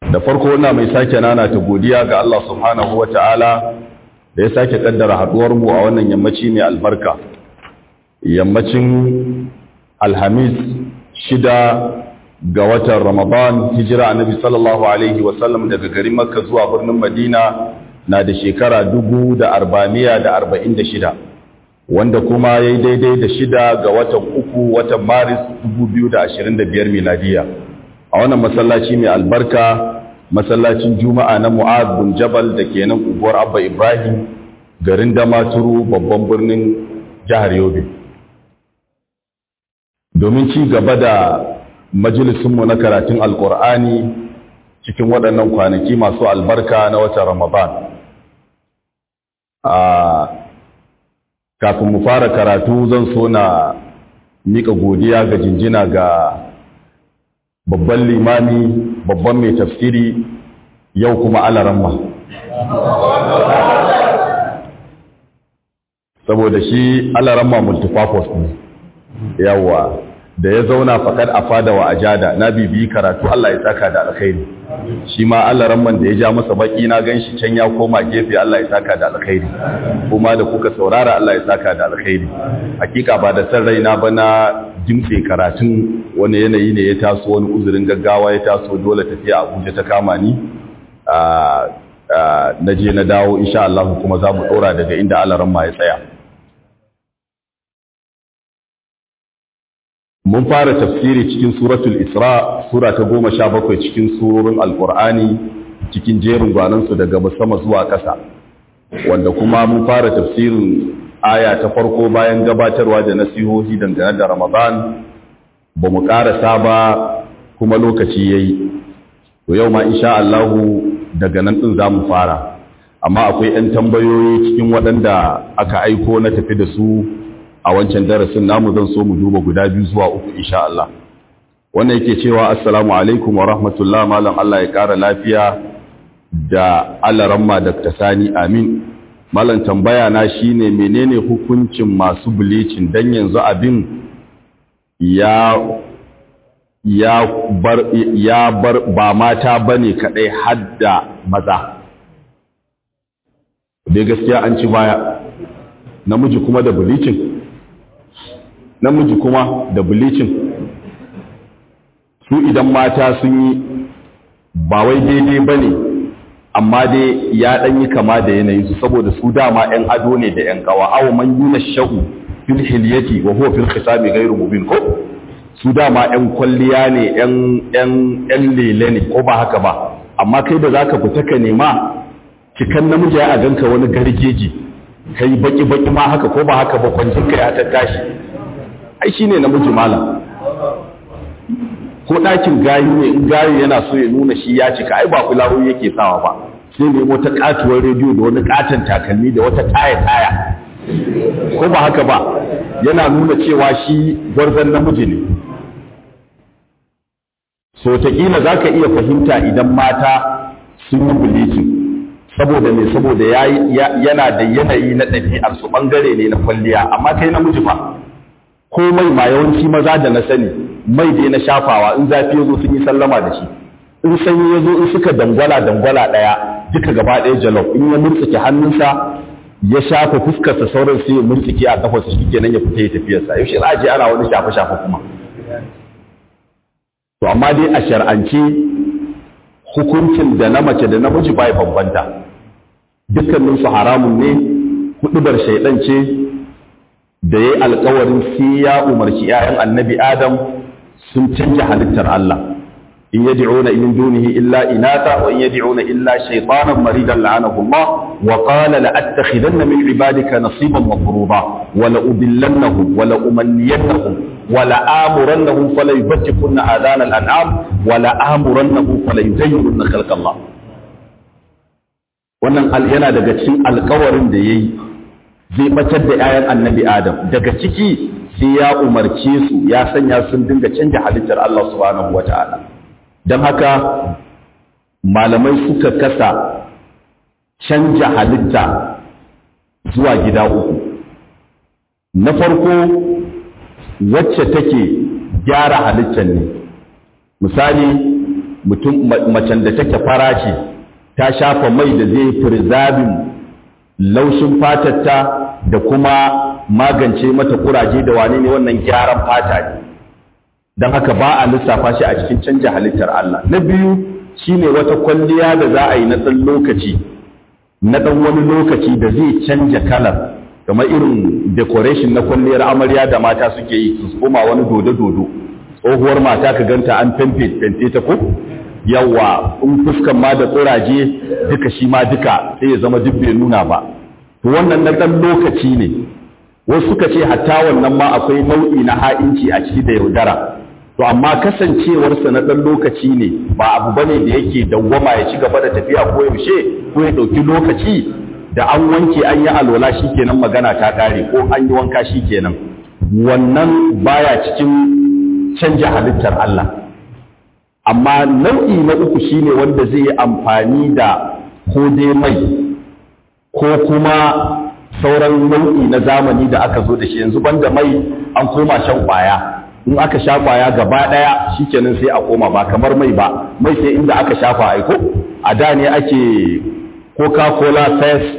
da farko ina mai sake nana ta godiya ga Allah subhanahu wa ta'ala da ya sake kaddara haduwar mu a wannan yammaci mai albarka yammacin alhamis shida ga watan ramadan hijira annabi sallallahu alaihi wasallam daga garin makka zuwa birnin madina na da shekara dubu da arba'amiya da arba'in da shida wanda kuma ya yi daidai da shida ga watan uku watan maris dubu biyu da ashirin da biyar miladiya a wannan masallaci mai albarka masallacin juma'a na mu'ad bin jabal da ke nan unguwar abba ibrahim garin damaturu babban birnin jihar yobe domin ci gaba da majalisunmu na karatun alkur'ani cikin waɗannan kwanaki masu albarka na watan ramadan kafin mu fara karatu zan so na mika godiya ga jinjina ga babban limami babban mai tafsiri yau kuma alaramma saboda shi alaramma multifocus ne yawa da ya zauna fakad a fada wa ajada na bibiyi karatu Allah ya saka da alkhairi shi ma alaramman da ya ja masa baki na ganshi can ya koma gefe Allah ya saka da alkhairi kuma da kuka saurara Allah ya saka da alkhairi hakika ba da san raina ba na jimtse karatun wani yanayi ne ya taso wani uzurin gaggawa ya taso dole tafiya Abuja ta kama ni na je na dawo insha Allah kuma za mu dora daga inda alaramma ya tsaya mun fara tafsiri cikin suratul isra sura ta goma sha bakwai cikin surorin alkur'ani cikin jerin gwanansu daga sama zuwa ƙasa wanda kuma mun fara tafsirin aya ta farko bayan gabatarwa da nasihohi dangane da ramadan ba mu ƙarasa ba kuma lokaci ya yi to yau ma insha Allahu daga nan ɗin za mu fara amma akwai 'yan tambayoyi cikin waɗanda aka aiko na tafi da su a wancan darasin namu zan so mu duba guda biyu zuwa uku insha Allah wannan yake cewa assalamu alaikum wa rahmatullah malam Allah ya kara lafiya da alaramma Dr. Sani amin malam tambaya na shine menene hukuncin masu bleaching dan yanzu abin ya ya bar ya bar ba mata bane kadai hadda maza dai gaskiya an ci baya namiji kuma da bleaching namiji kuma da bleaching su idan mata sun yi ba wai daidai ba ne amma dai ya ɗan yi kama da yanayin su saboda su dama 'yan ado ne da 'yan kawa awo man yi na sha'u fil hilyati wa huwa fil khisami ghairu mubin ko su dama 'yan kwalliya ne 'yan lele ne ko ba haka ba amma kai da zaka fita ka nema cikan namiji ya ganka wani gargeji kai baki baki ma haka ko ba haka ba kwancin kai ya tattashi ai shine namiji malam ko ɗakin gayu ne in gayu yana so ya nuna shi ya cika ai ba fulawo yake sawa ba sai nemo ta katuwar rediyo da wani katon takalmi da wata taya taya ko ba haka ba yana nuna cewa shi gwarzon namiji ne so taƙila za ka iya fahimta idan mata sun yi bleaching saboda ne saboda yana da yanayi na ɗabi'ar su ɓangare ne na kwalliya amma kai namiji fa ko mai ma yawanci maza da na sani mai da na shafawa in zafi ya zo sun yi sallama da shi in sanyi ya zo in suka dangwala dangwala ɗaya duka gaba ɗaya jalof in ya murtsike hannunsa ya shafa fuskarsa sauran sai ya murtsike a kafarsa shi kenan ya fita ya tafiyarsa yaushe za a je ana wani shafe shafe kuma to amma dai a shar'ance hukuncin da na mace da namiji bai bambanta dukkaninsu haramun ne hudubar shaidan ce da ya yi alkawarin sai ya umarci ‘ya'yan annabi Adam sun canja halittar Allah, in yadi una in dunihi illa inata wa in yadi una illa shaitanan maridan la'anahullah wa qala la'attakhidanna min ibadika nasiban mafruḍa wa la udillannahum wa la umanniyannahum wa la amurannahum fala yubtikunna adana al-an'am wa la amurannahum fala yuzayyirunna khalqa Allah wannan yana daga cikin alkawarin da yayi zai batar da 'ya'yan annabi Adam daga ciki sai ya umarce su ya sanya sun dinga canja halittar Allah subhanahu wata'ala don haka malamai suka kasa canja halitta zuwa gida uku na farko wacce take gyara halittar ne misali mutum macen da take fara ce ta shafa mai da zai firzabin laushin fatarta da kuma magance mata kuraje da wane ne wannan gyaran fata ne don haka ba a lissafa shi a cikin canja halittar Allah na biyu shine wata kwalliya da za a yi na ɗan lokaci na ɗan wani lokaci da zai canja kalar kamar irin decoration na kwalliyar amarya da mata suke yi su koma wani dodo-dodo tsohuwar mata ka ganta an fente ta ko yawa in fuskan ma da tsiraje duka shi ma duka sai ya zama duk bai nuna ba to wannan na ɗan lokaci ne wasu suka ce hatta wannan ma akwai nau'i na ha'inci a ciki da yaudara to amma kasancewarsa na ɗan lokaci ne ba abu bane da yake dawwama ya ci gaba da tafiya ko yaushe ko ya ɗauki lokaci da an wanke an yi alwala kenan magana ta ƙare ko an yi wanka kenan wannan baya cikin canja halittar Allah amma nau'i na uku shine wanda zai yi amfani da ko dai mai ko kuma sauran nau'i na zamani da aka zo da shi yanzu banda mai an koma shan kwaya in aka sha kwaya gaba daya shikenan sai a koma ba kamar mai ba mai sai inda aka shafa aiko a da ne ake coca-cola fest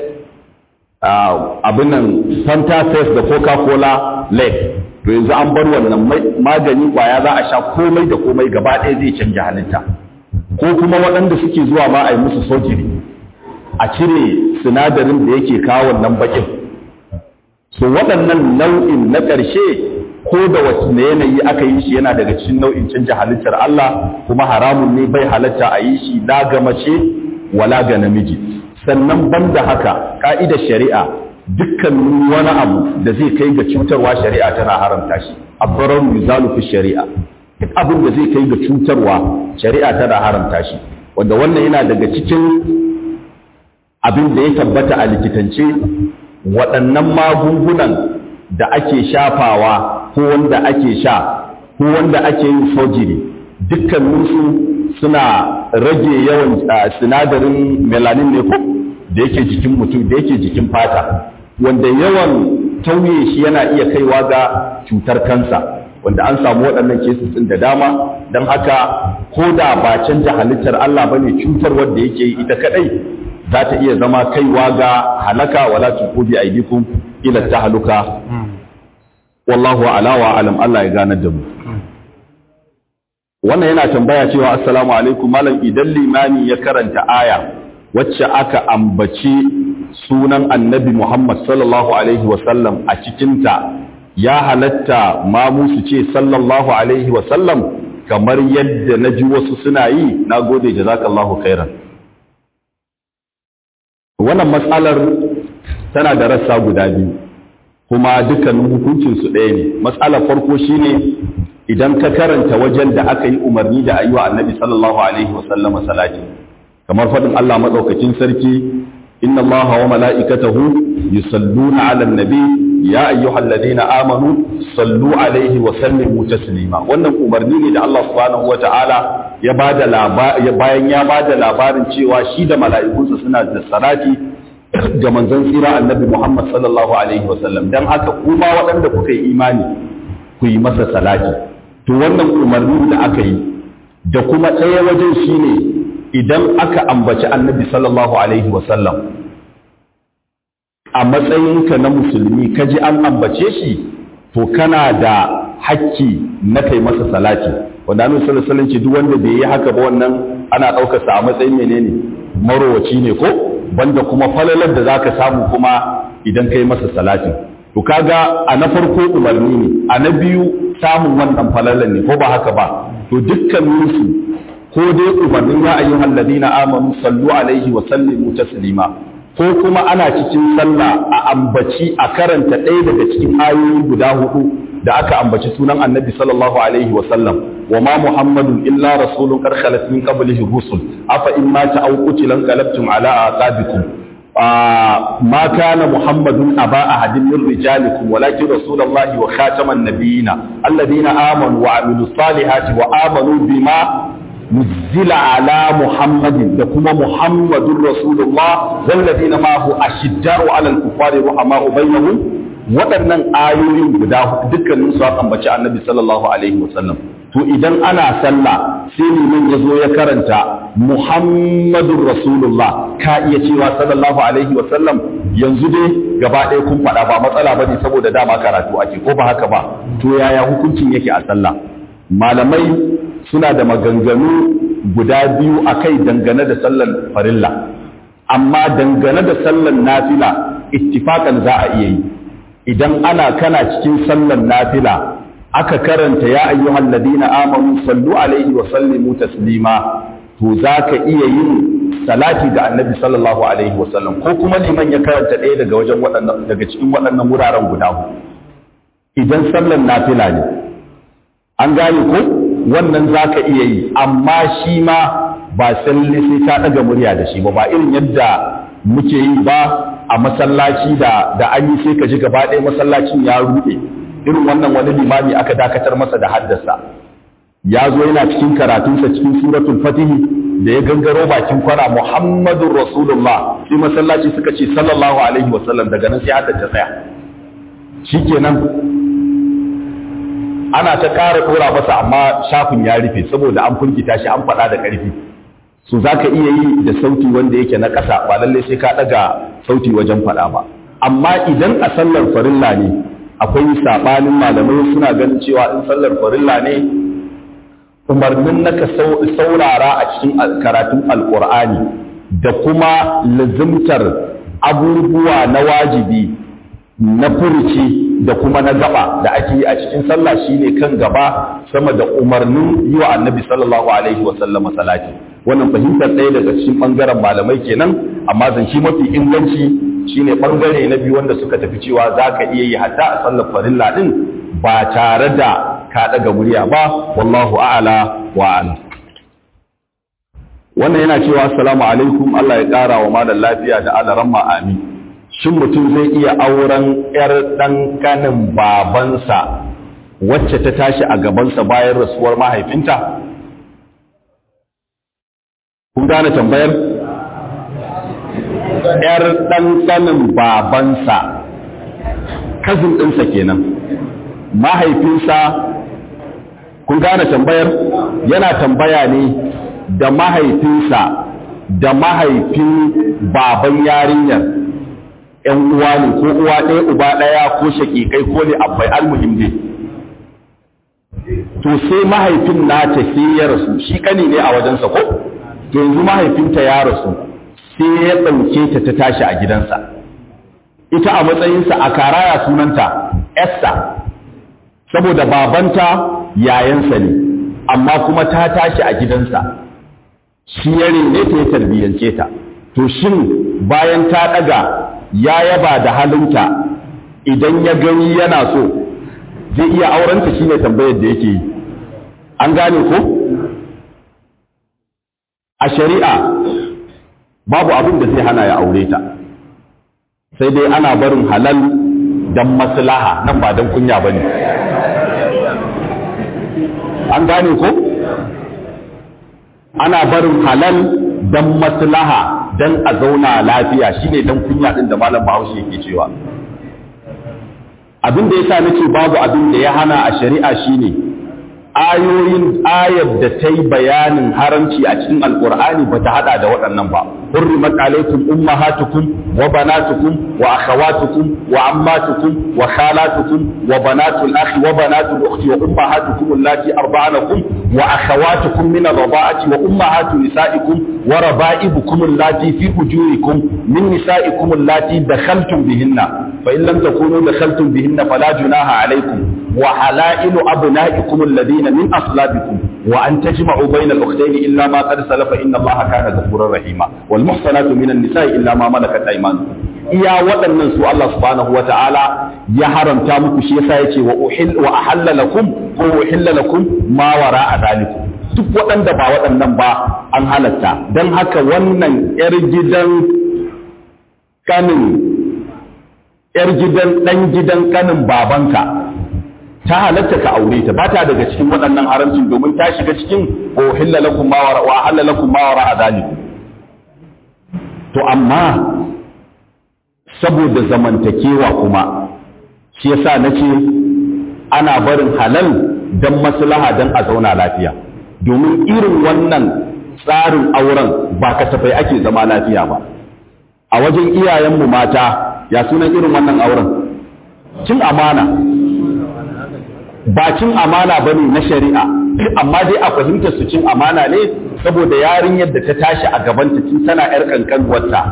abin nan fanta fest da coca-cola lake to yanzu an bar wannan magani kwaya za a sha komai da komai gaba ɗaya zai canja halitta ko kuma waɗanda suke zuwa ma a yi musu sojiri a cire sinadarin da yake kawo wannan bakin so waɗannan nau'in na ƙarshe ko da wasu yanayi aka yi shi yana daga cikin nau'in canja halittar Allah kuma haramun ne bai halatta a yi shi la ga mace wala ga namiji sannan banda haka ka'idar shari'a dukkan wani abu da zai kai ga cutarwa shari'a tana haramta shi abbarar yuzalu fi shari'a duk abin da zai kai ga cutarwa shari'a tana haramta shi wanda wannan yana daga cikin abin da ya tabbata a likitance waɗannan magungunan da ake shafawa ko wanda ake sha ko wanda ake yin sojiri dukkaninsu suna rage yawan sinadarin melanin ne ko da yake jikin mutum da yake jikin fata wanda yawan tauye shi yana iya kaiwa ga cutar kansa wanda an samu waɗannan kesis da dama don haka ko da ba canja halittar Allah bane cutar wanda yake yi ita kadai za ta iya zama kaiwa ga halaka wala tuqu bi aidikum ila tahluka wallahu ala wa alam Allah ya ganar da mu wannan yana tambaya cewa assalamu alaikum malam idan limami ya karanta aya wacce aka ambaci sunan annabi Muhammad sallallahu alaihi wasallam a cikinta ya halatta ma musu ce sallallahu alaihi wasallam kamar yadda na ji wasu suna yi na gode jazakallahu khairan wannan matsalar tana da rassa guda biyu kuma dukkanin hukuncinsu ɗaya ne matsalar farko shine idan ka karanta wajen da aka yi umarni da ayi wa annabi sallallahu alaihi wasallama salati kamar faɗin Allah maɗaukakin sarki inna allaha wa mala'ikatahu yusalluna 'alan nabi ya ayyuhal ladina amanu sallu alaihi wa sallimu taslima wannan umarni ne da Allah subhanahu wata'ala ya bada labari bayan ya bada labarin cewa shi da mala'ikunsa suna da salati ga manzon tsira annabi Muhammad sallallahu alaihi wa sallam dan haka kuma waɗanda kuka yi imani ku yi masa salati to wannan umarni da aka yi da kuma ɗaya wajen shine idan aka ambaci annabi sallallahu alaihi wa sallam a matsayinka na musulmi ka ji an ambace shi to kana da hakki na kai masa salati wanda annabi sallallahu alaihi wasallam duk wanda bai yi haka ba wannan ana daukar sa a matsayin menene marowaci ne ko banda kuma falalar da zaka samu kuma idan kai masa salati to kaga a na farko umarni ne a na biyu samun wannan falalar ne ko ba haka ba to dukkanin su ko dai umarnin ya ayyuhal ladina amanu sallu alaihi wa sallimu taslima ko kuma ana cikin sallah a ambaci a karanta ɗaya daga cikin ayoyi guda hudu da aka ambaci sunan annabi sallallahu alaihi wa sallam wa ma muhammadun illa rasulun qad khalat min qablihi rusul afa in mata aw qutila qalabtum ala aqabikum ma kana muhammadun aba ahadin min rijalikum walakin rasulullahi wa khataman nabiyina alladhina amanu wa amilus salihati wa amanu bima نزل على محمد دكما محمد رسول الله والذين معه أشداء على الكفار رحماء بينهم waɗannan ayoyin guda dukkanin su aka ambaci annabi sallallahu alaihi wasallam to idan ana sallah sai liman ya zo ya karanta Muhammadun Rasulullah ka iya cewa sallallahu alaihi wa sallam yanzu dai gaba ɗaya kun faɗa ba matsala bane saboda dama karatu ake ko ba haka ba to yaya hukuncin yake a sallah malamai suna da maganganu guda biyu akai dangane da sallar farilla amma dangane da sallar nafila ittifakan za a iya yi idan ana kana cikin sallar nafila aka karanta ya ayyuhal ladina amanu sallu alaihi wa sallimu taslima to zaka iya yin salati ga annabi sallallahu alaihi wa sallam ko kuma liman ya karanta ɗaya daga wajen waɗannan daga cikin waɗannan wuraren guda huɗu idan sallar nafila ne an gane ko wannan zaka iya yi amma shi ma ba salle sai ka ɗaga murya da shi ba ba irin yadda muke yi ba a masallaci da da an yi sai ka ji gaba ɗaya masallacin ya ruɗe irin wannan wani limami aka dakatar masa da haddasa ya zo yana cikin karatunsa cikin suratul fatihi da ya gangaro bakin kwana muhammadun rasulullah sai masallaci suka ce sallallahu alaihi wasallam daga nan sai haddace tsaya shikenan ana ta ƙara ɗora masa amma shafin ya rufe saboda an firgita shi an faɗa da ƙarfi su za ka iya yi da sauti wanda yake na ƙasa ba lallai sai ka ɗaga sauti wajen faɗa ba amma idan a sallar farilla ne akwai saɓanin malamai suna ganin cewa in sallar farilla ne umarnin na ka saurara a cikin karatun alƙur'ani da kuma lazimtar abubuwa na wajibi na furuci da kuma na gaba da ake yi a cikin sallah shine kan gaba sama da umarnin yi wa annabi sallallahu alaihi wa sallama salati wannan fahimtar ɗaya daga cikin ɓangaren malamai kenan amma zance mafi inganci shine ɓangare na biyu wanda suka tafi cewa za ka iya yi hatta a sallar farilla ɗin ba tare da ka ɗaga murya ba wallahu a'ala wa a'lam wannan yana cewa assalamu alaikum Allah ya ƙara wa malam lafiya da alaramma amin shin mutum zai iya auren 'yar ɗan kanin babansa wacce ta tashi a gabansa bayan rasuwar mahaifinta? Kun gane tambayar? 'yar ɗan kanin babansa, kazin ɗinsa kenan, mahaifinsa, kun gane tambayar? Yana tambaya ne da mahaifinsa da mahaifin baban yarinyar. ‘yan uwa ne ko uwa ɗaya uba ɗaya ko shaƙiƙai ko ne abai almuhim ne to sai mahaifin nata sai ya rasu shi kani ne a wajensa ko to yanzu mahaifinta ya rasu sai ya ɗauke ta ta tashi a gidansa ita a matsayinsa a karaya sunanta Esther saboda babanta yayansa ne amma kuma ta tashi a gidansa shi ya ne ta ya tarbiyyance ta to shin bayan ta ɗaga ya yaba da halinta idan ya gani yana so zai iya aurenta shine tambayar da yake yi an gane ko a shari'a babu abin da zai hana ya aure ta sai dai ana barin halal don maslaha nan ba don kunya ba ne an gane ko ana barin halal don maslaha dan a zauna lafiya shine dan kunya din da malam Bahaushe yake cewa abin da yasa nace babu abin da ya hana a shari'a shine ayoyin ayar da ta yi bayanin haramci a cikin alkur'ani ba ta hada da waɗannan ba hurrimat alaikum ummahatukum wa banatukum wa akhawatukum wa ammatukum wa khalatukum wa banatul akhi wa banatul ukhti wa ummahatukum allati arda'anakum wa akhawatukum min ar-rada'ati wa ummahatu nisaikum wa raba'ibukum allati fi hujurikum min nisaikum allati dakhaltum bihinna fa in lam takunu dakhaltum bihinna fala junaha alaykum wa halailu abna'ikum alladhina min aslabikum wa an tajma'u bayna al-ukhtayn illa ma qad salafa inna Allaha kana ghafurur rahima wal muhsanatu minan nisa'i illa ma malakat aymanukum iya waɗannan su Allah subhanahu wa ta'ala ya haramta muku shi yasa yace wa uhil wa ahalla lakum ko uhilla lakum ma wara'a dhalikum duk waɗanda ba waɗannan ba an halatta don haka wannan 'yar gidan kanin 'yar gidan ɗan gidan kanin babanka ta halatta ka aure ta ba ta daga cikin waɗannan haramcin domin ta shiga cikin o hillalakum ma wara wa halalakum ma wara adalikum to amma saboda zamantakewa kuma shi yasa nace ana barin halal don maslaha don a zauna lafiya domin irin wannan tsarin auren ba kasafai ake zama lafiya ba a wajen iyayenmu mata ya sunan irin wannan auren cin amana ba cin amana ba ne na shari'a amma dai a fahimtar su cin amana ne saboda yarinyar da ta tashi a gabanta tun tana 'yar kankanuwarta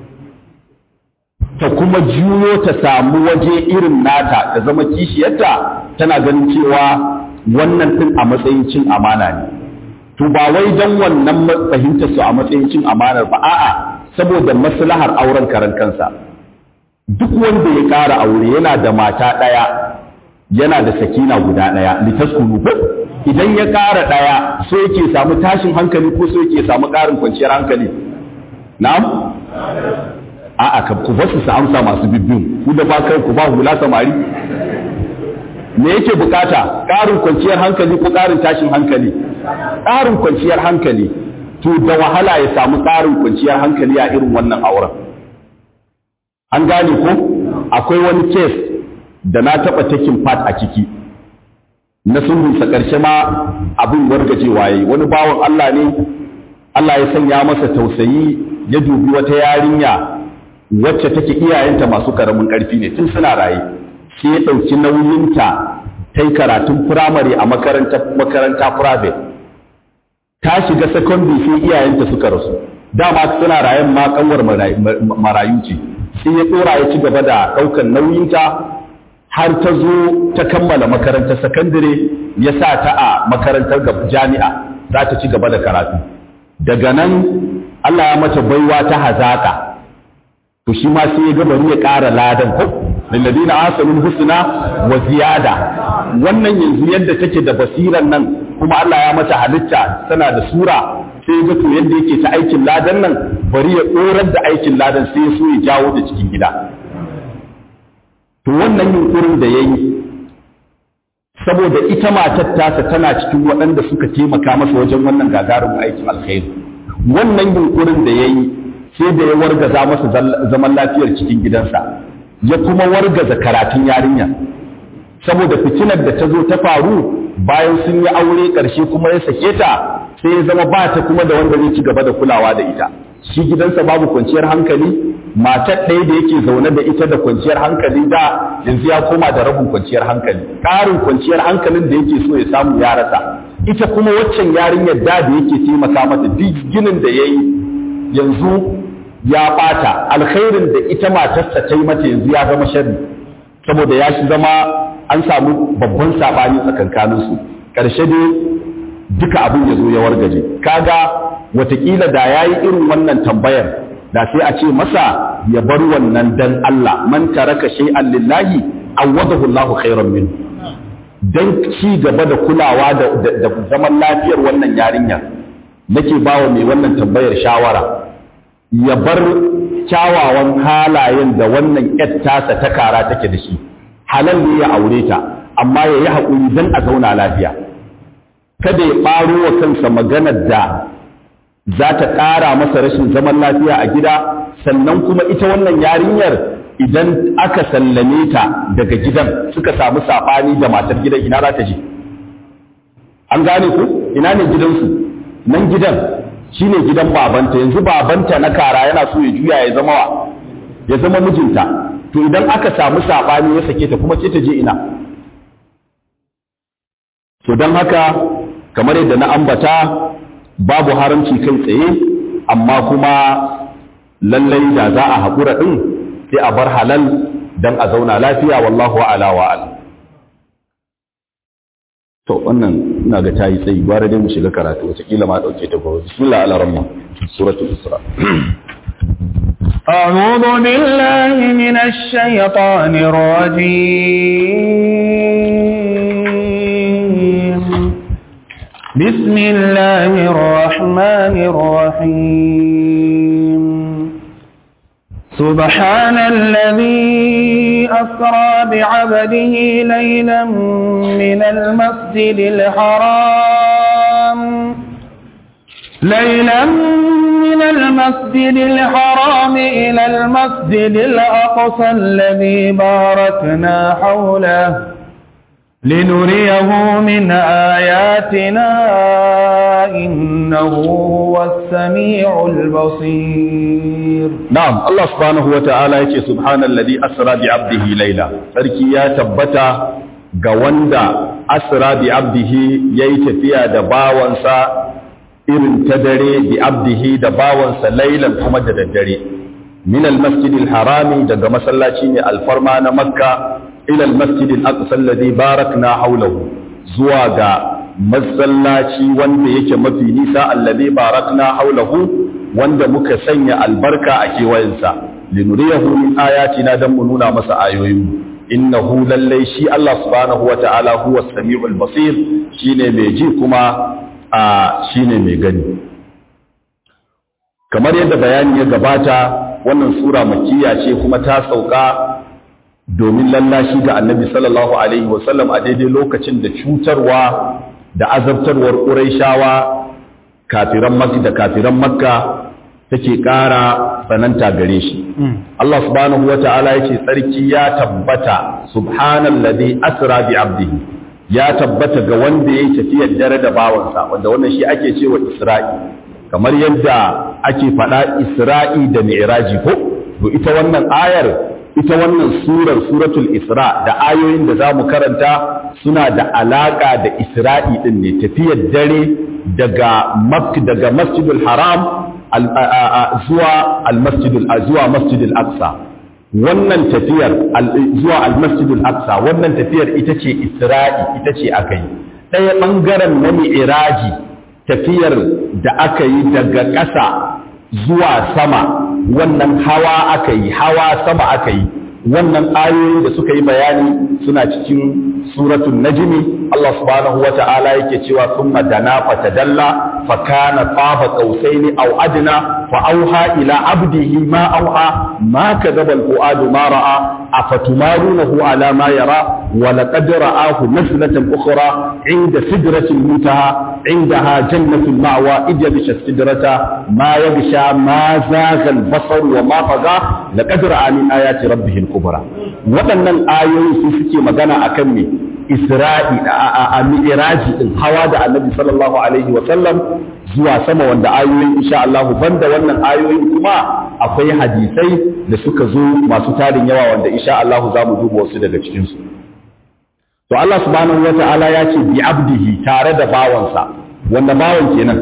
ta kuma juyo ta samu waje irin nata ta zama kishiyarta tana ganin cewa wannan din a matsayin cin amana ne to ba wai don wannan fahimtar su a matsayin cin amanar ba a'a saboda maslahar auren karan kansa duk wanda ya ƙara aure yana da mata ɗaya yana da sakina guda ɗaya litaskunu ko idan ya ƙara ɗaya so yake samu tashin hankali ko so yake samu ƙarin kwanciyar hankali na'am a'a ka ku basu su amsa masu bibbin ku da ba kai ku ba hula samari me yake bukata ƙarin kwanciyar hankali ko ƙarin tashin hankali ƙarin kwanciyar hankali to da wahala ya samu ƙarin kwanciyar hankali a irin wannan auren an gane ko akwai wani kes da na taɓa taking part a ciki na sulhunsa ƙarshe ma abin wargajewa yayi wani bawan Allah ne Allah ya sanya masa tausayi ya dubi wata yarinya wacce take iyayenta masu karamin ƙarfi ne tun suna raye sai ya ɗauki nauyinta ta yi karatun firamare a makaranta makaranta private ta shiga secondary sai iyayenta suka rasu dama suna rayen ma kanwar marayu ce sai ya ɗora ya ci gaba da ɗaukar nauyinta har ta zo ta kammala makarantar sakandare ya sa ta a makarantar jami'a za ta ci gaba da karatu daga nan Allah ya mata baiwa ta hazaka to shi ma sai ya ga bari ya ƙara ladan ko lilladina asalul husna wa ziyada wannan yanzu yadda take da basiran nan kuma Allah ya mata halitta tana da sura sai ya ga to yadda yake ta aikin ladan nan bari ya ɗorar da aikin ladan sai ya so ya jawo da cikin gida to wannan yunkurin da ya yi saboda ita matar tasa tana cikin waɗanda suka taimaka masa wajen wannan gagarumin aikin alkhairi wannan yunkurin da ya yi sai da ya wargaza masa zaman lafiyar cikin gidansa ya kuma wargaza karatun yarinya saboda fitinar da ta zo ta faru bayan sun yi aure ƙarshe kuma ya sake ta sai ya zama ba ta kuma da wanda zai ci gaba da kulawa da ita shi gidansa babu kwanciyar hankali matar ɗaya da yake zaune da ita da kwanciyar hankali da yanzu ya koma da rabin kwanciyar hankali ƙarin kwanciyar hankalin da yake so ya samu ya rasa ita kuma waccan yarinyar da da yake taimaka mata duk ginin da ya yi yanzu ya ɓata alkhairin da ita matarsa ta yi mata yanzu ya zama sharri saboda ya shi zama an samu babban saɓani tsakankaninsu ƙarshe dai duka abin ya zo ya wargaje kaga watakila da ya yi irin wannan tambayar da sai a ce masa ya bar wannan dan Allah man taraka shay'an lillahi awadahu Allahu khairan min dan ci gaba da kulawa da, da, zaman lafiyar wannan yarinya nake bawa mai wannan tambayar shawara ya bar kyawawan halayen da wannan yar tasa ta kara take da shi halal ne ya aure ta amma ya yi haƙuri dan a zauna lafiya kada ya ɓaro wa kansa maganar da za ta ƙara masa rashin zaman lafiya a gida sannan kuma ita wannan yarinyar idan aka sallame ta daga gidan suka samu saɓani da matar gidan ina za ta je an gane ku ina ne gidansu nan gidan shi ne gidan babanta yanzu babanta na kara yana so ya juya ya zama wa ya zama mijinta to idan aka samu saɓani ya sake ta kuma ce ta je ina to don haka kamar yadda na ambata babu haramci kai tsaye amma kuma lallai da za a haƙura ɗin sai a bar halal don a zauna lafiya wallahu ala wa ala to wannan ina ga tayi tsayi gwara dai mu shiga karatu wataƙila ma ɗauke ta gobe bismillah ala ramma suratul isra أعوذ بالله من الشيطان الرجيم بسم الله الرحمن الرحيم سبحان الذي أسرى بعبده ليلا من المسجد الحرام ليلا من المسجد الحرام إلى المسجد الأقصى الذي باركنا حوله لنريه من آياتنا إنه هو السميع البصير na'am Allah subhanahu wata'ala yace subhanallazi asra bi 'abdihi layla sarki ya tabbata ga wanda asra bi 'abdihi yayi tafiya da bawansa irin ta dare bi 'abdihi da bawansa laylan kuma da daddare min al-masjid al-harami daga masallaci ne alfarma na makka ila al-masjid al-aqsa alladhi barakna hawlahu zuwa ga masallaci wanda yake mafi nisa alladhi barakna hawlahu wanda muka sanya albarka a kewayensa linuriyahu min ayatina dan mu nuna masa ayoyin innahu lallai shi Allah subhanahu wata'ala huwa samiul basir shine mai ji kuma a shine mai gani kamar yadda bayani ya gabata wannan sura makkiya ce kuma ta sauka domin lallashi ga annabi sallallahu alaihi wasallam a daidai lokacin da cutarwa da azabtarwar ƙuraishawa kafiran makka da kafiran makka take ƙara tsananta gare shi Allah subhanahu wata'ala yace tsarki ya tabbata subhanallazi asra bi abdihi ya tabbata ga wanda yayi tafiyar dare da bawansa wanda wannan shi ake cewa isra'i kamar yadda ake faɗa isra'i da mi'raji ko to ita wannan ayar ita wannan surar suratul isra da ayoyin da zamu karanta suna da alaka da isra'i din ne tafiyar dare daga makka daga masjidul haram zuwa almasjidul zuwa masjidul aqsa wannan tafiyar zuwa almasjidul aqsa wannan tafiyar ita ce isra'i ita ce aka yi ɗaya ɓangaren na mi'raji tafiyar da aka yi daga ƙasa zuwa sama wannan hawa aka yi hawa sama aka yi wannan ayoyin da suka yi bayani suna cikin suratul najmi Allah subhanahu wa ta'ala yake cewa thumma dana fatadalla fa kana qaba qausaini aw adna fa auha ila abdihi ma auha ma kadaba al-fuadu ma ra'a afatumarunahu ala ma yara wa laqad ra'ahu nazlatan ukhra 'inda sidratil muntaha 'indaha jannatul ma'wa idabisha sidrata ma yagsha ma zagha al-basar wa ma faga laqad ra'a min ayati rabbih al-kubra waɗannan ayoyi su suke magana akan me isra'i a mi'raji din hawa da annabi sallallahu alaihi wa sallam zuwa sama wanda ayoyin insha Allah banda wannan ayoyin kuma akwai hadisai da suka zo masu tarin yawa wanda insha Allah za mu duba wasu daga cikin su to Allah subhanahu wata'ala ya ce bi abdihi tare da bawansa wanda bawan kenan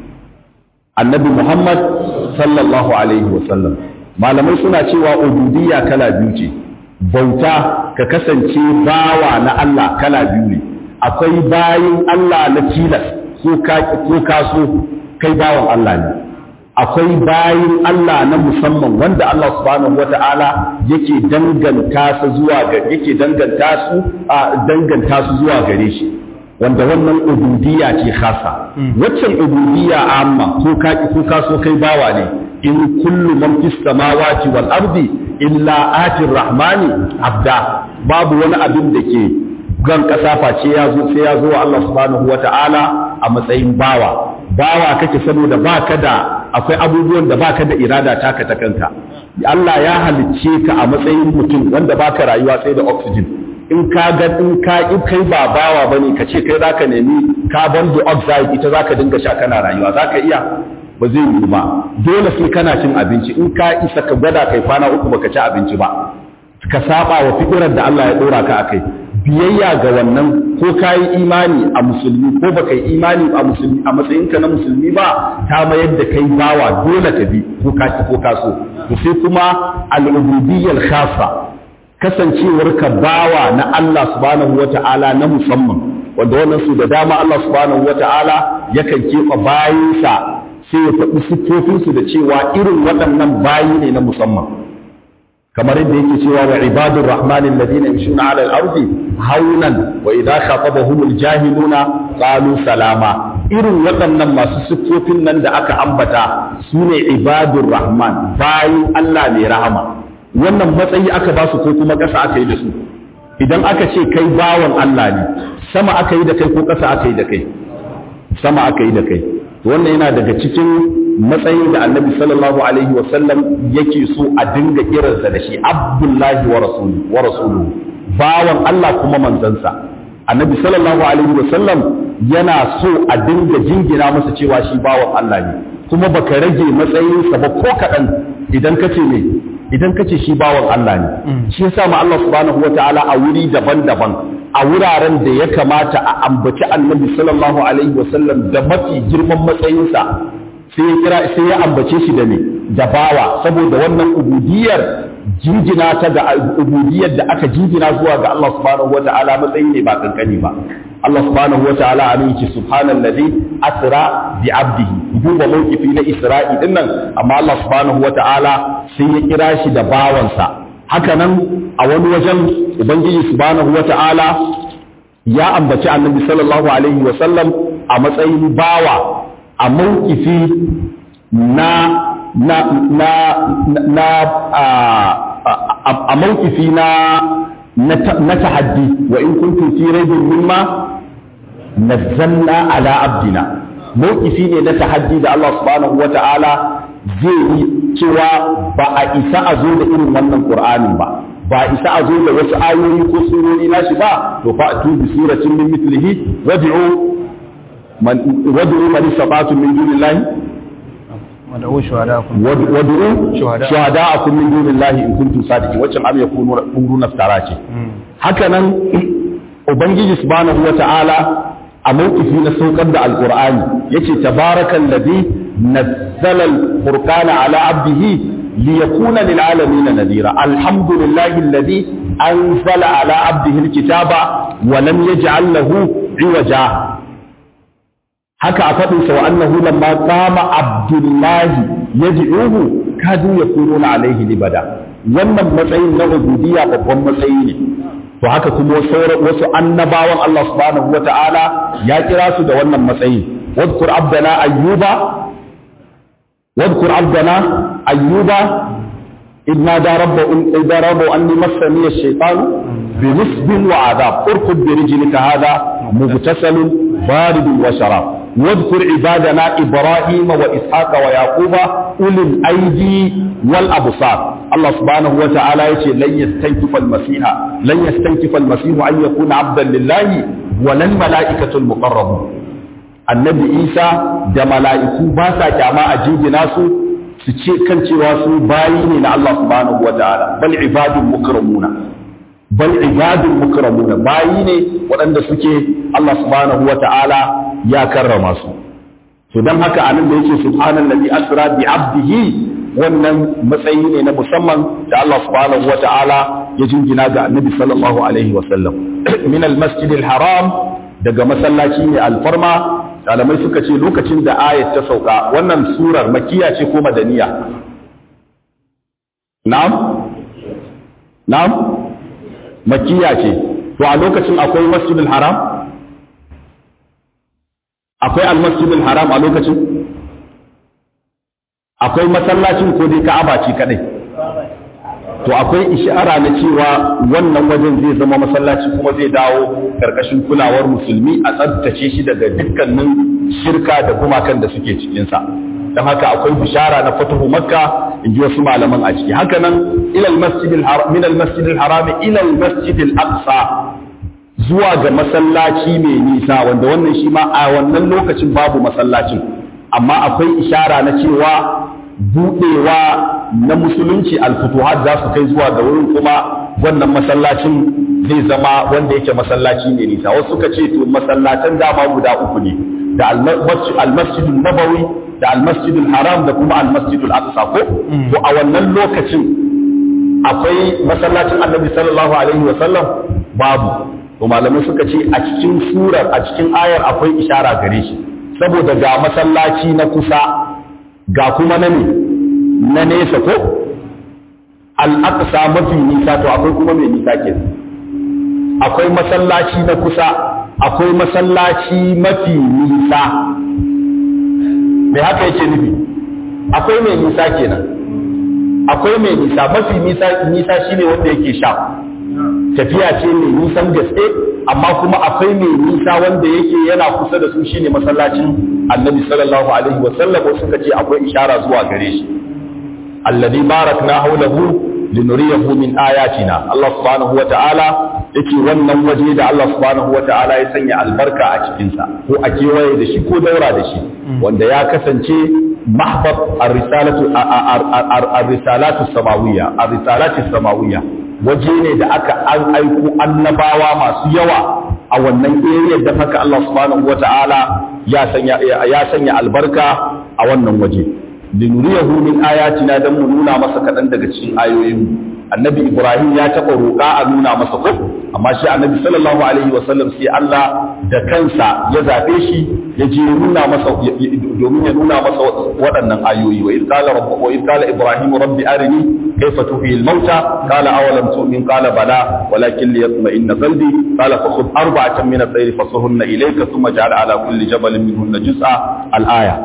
annabi Muhammad sallallahu alaihi wa sallam malamai suna cewa ubudiyya kala biyu ce bauta ka kasance bawa na Allah kala biyu ne akwai bayin Allah na tilas ko ka so kai bawan Allah ne akwai bayin Allah na musamman wanda Allah subhanahu wata'ala yake danganta su zuwa ga yake danganta su a danganta su zuwa gare shi wanda wannan ubudiyya ce khasa waccan ubudiyya amma ko ka ko ka so kai bawa ne in kullu man fis samawati wal ardi illa atir rahmani abda babu wani abin da ke gan kasa face ya zo sai ya zo wa Allah subhanahu wata'ala a matsayin bawa bawa kake saboda baka da akwai abubuwan da baka da irada taka ta kanka Allah ya halicce ka a matsayin mutum wanda baka rayuwa sai da oxygen in ka ga in ka kai ba bawa bane ka ce kai zaka nemi carbon dioxide ita zaka dinga sha kana rayuwa zaka iya ba zai yi ba dole sai kana cin abinci in ka isa ka gwada kai kwana uku baka ci abinci ba ka saba wa fikirar da Allah ya dora ka akai biyayya ga wannan ko ka yi imani a musulmi ko baka yi imani a musulmi a matsayinka na musulmi ba ta mayar da kai bawa dole ka bi ko ka ci ko ka so to sai kuma al-ubudiyyal khassa kasancewar ka bawa na Allah subhanahu wata'ala na musamman wanda wannan su da dama Allah subhanahu wata'ala yakan keɓe bayinsa sai ya faɗi siffofinsu da cewa irin waɗannan bayi ne na musamman kamar yadda yake cewa wa ibadur rahmani alladhina yamshuna 'ala al-ardi haunan wa idha khatabahumul jahiluna qalu salama irin waɗannan masu siffofin nan da aka ambata sune ibadur rahman bayin Allah mai rahama wannan matsayi aka ba su ko kuma ƙasa aka yi da su idan aka ce kai bawan Allah ne sama aka yi da kai ko ƙasa aka yi da kai sama aka yi da kai wannan yana daga cikin matsayin da annabi sallallahu alaihi wasallam yake so a dinga kiransa da shi abdullahi wa rasulu wa rasulu bawan Allah kuma manzansa annabi sallallahu alaihi wasallam yana so a dinga jingina masa cewa shi bawan Allah ne kuma baka rage matsayinsa ba ko kaɗan idan kace me idan kace shi bawan Allah ne shi yasa ma Allah subhanahu wataala a wuri daban-daban a wuraren da ya kamata a ambaci annabi sallallahu alaihi wasallam da mafi girman matsayinsa sai ya kira sai ya ambace shi da me da bawa saboda wannan ubudiyar jingina ta da ubudiyar da aka jingina zuwa ga Allah subhanahu wataala matsayi ne ba kankani ba Allah subhanahu wataala amin ki subhanallazi asra bi abdihi duba mawqifi na Isra'i dinnan amma Allah subhanahu wataala sai ya kira shi da bawansa haka nan a wani wajen ubangiji subhanahu wata'ala ya ambaci annabi sallallahu alaihi wasallam a matsayin bawa a mawkifi na na na na a mawkifi na na tahaddi wa in kuntum fi raibin mimma nazzalna ala abdina mawkifi ne na tahaddi da Allah subhanahu wata'ala zai yi cewa ba a isa a zo da irin wannan Qur'anin ba ba a isa a zo da wasu ayoyi ko surori nashi ba to fa atu bi suratin min mithlihi wad'u man wad'u man istata'tum min dunillahi wad'u shuhada'akum wad'u shuhada'akum min dunillahi in kuntum sadiqin wacce am yakunu quruna naftara ce haka nan ubangiji subhanahu wata'ala a mawkifi na saukar da alqur'ani yace tabarakal ladhi نزل الفرقان على عبده ليكون للعالمين نذيرا الحمد لله الذي أنزل على عبده الكتاب ولم يجعل له عوجا haka a faɗin sa annahu lamma qama abdullahi yad'uhu kadu yakununa alaihi libada wannan matsayin na ubudiyya babban matsayi ne to haka kuma wasu annabawan Allah subhanahu wata'ala ya kira su da wannan matsayi wadkur abdana ayyuba واذكر عبدنا أيوب إذ نادى ربه إذا ربه أني مسني الشيطان بنصب وعذاب اركض برجلك هذا مغتسل بارد وشراب واذكر عبادنا إبراهيم وإسحاق ويعقوب أولي الأيدي والأبصار الله سبحانه وتعالى يقول لن يستنكف المسيح لن يستنكف المسيح أن يكون عبدا لله ولا الملائكة المقربون annabi isa da mala'iku ba sa kyama a jingina su su ce kan cewa su bayi ne na Allah subhanahu wa ta'ala bal ibadun mukramuna bal ibadun mukramuna bayi ne waɗanda suke Allah subhanahu wa ta'ala ya karrama su to dan haka anan da yake subhanallazi asra bi abdihi wannan matsayi ne na musamman da Allah subhanahu wa ta'ala ya jingina ga annabi sallallahu alaihi wa sallam min al-masjidil haram daga masallaci ne alfarma malamai suka ce lokacin da ayat ta sauka wannan surar makiya ce ko madaniya na'am na'am makiya ce to a lokacin akwai masjidul haram akwai almasjidul haram a lokacin akwai masallacin ko dai ka'aba ce kadai to akwai ishara na cewa wannan wajen zai zama masallaci kuma zai dawo karkashin kulawar musulmi a tsabtace shi daga dukkanin shirka da gumakan da suke cikinsa don haka akwai bishara na fatuhu makka in ji wasu malaman a ciki haka nan ilal masjidil haram min al masjidil haram ila al masjidil aqsa zuwa ga masallaci mai nisa wanda wannan shi ma a wannan lokacin babu masallacin amma akwai ishara na cewa budewa na musulunci alfutuhat za su kai zuwa ga wurin kuma wannan masallacin zai zama wanda yake masallaci ne nisa wasu suka ce to masallatan dama guda uku ne da almasjidul nabawi da almasjidul haram da kuma almasjidul aqsa ko to a wannan lokacin akwai masallacin annabi sallallahu alaihi wa sallam babu to malamai suka ce a cikin surar a cikin ayar akwai ishara gare shi saboda ga masallaci na kusa ga kuma na ne na nesa ko al'aqsa mafi nisa to akwai kuma mai nisa ke akwai masallaci na kusa akwai masallaci mafi nisa mai haka yake nufi akwai mai nisa kenan akwai mai nisa mafi nisa nisa shine wanda yake sha tafiya ce mai nisan gaske amma kuma akwai mai nisa wanda yake yana kusa da su shine masallacin annabi sallallahu alaihi wasallam suka ce akwai ishara zuwa gare shi alladhi barakna hawlahu linuriyahu min ayatina Allah subhanahu wata'ala yake wannan waje da Allah subhanahu wata'ala ya sanya albarka a cikinsa ko a kewaye da shi ko daura da shi wanda ya kasance mahbab ar-risalatu ar-risalatu samawiyya ar-risalatu samawiyya waje ne da aka an aiko annabawa masu yawa a wannan area da haka Allah subhanahu wata'ala ya sanya ya sanya albarka a wannan waje linuriyahu min ayatina dan mu nuna masa kadan daga cikin ayoyin annabi ibrahim ya taɓa roƙa a nuna masa ko amma shi annabi sallallahu alaihi wasallam sai Allah da kansa ya zaɓe shi ya je nuna masa domin ya nuna masa waɗannan ayoyi wa idh qala rabbuka wa idh qala ibrahim rabbi arini kayfa tuhyi al-mauta qala awalam tu'min qala bala walakin liyatma'inna qalbi qala fakhudh arba'atan min at-tayr fasurhunna ilayka thumma ja'al ala kulli jabalin minhunna juz'a al-aya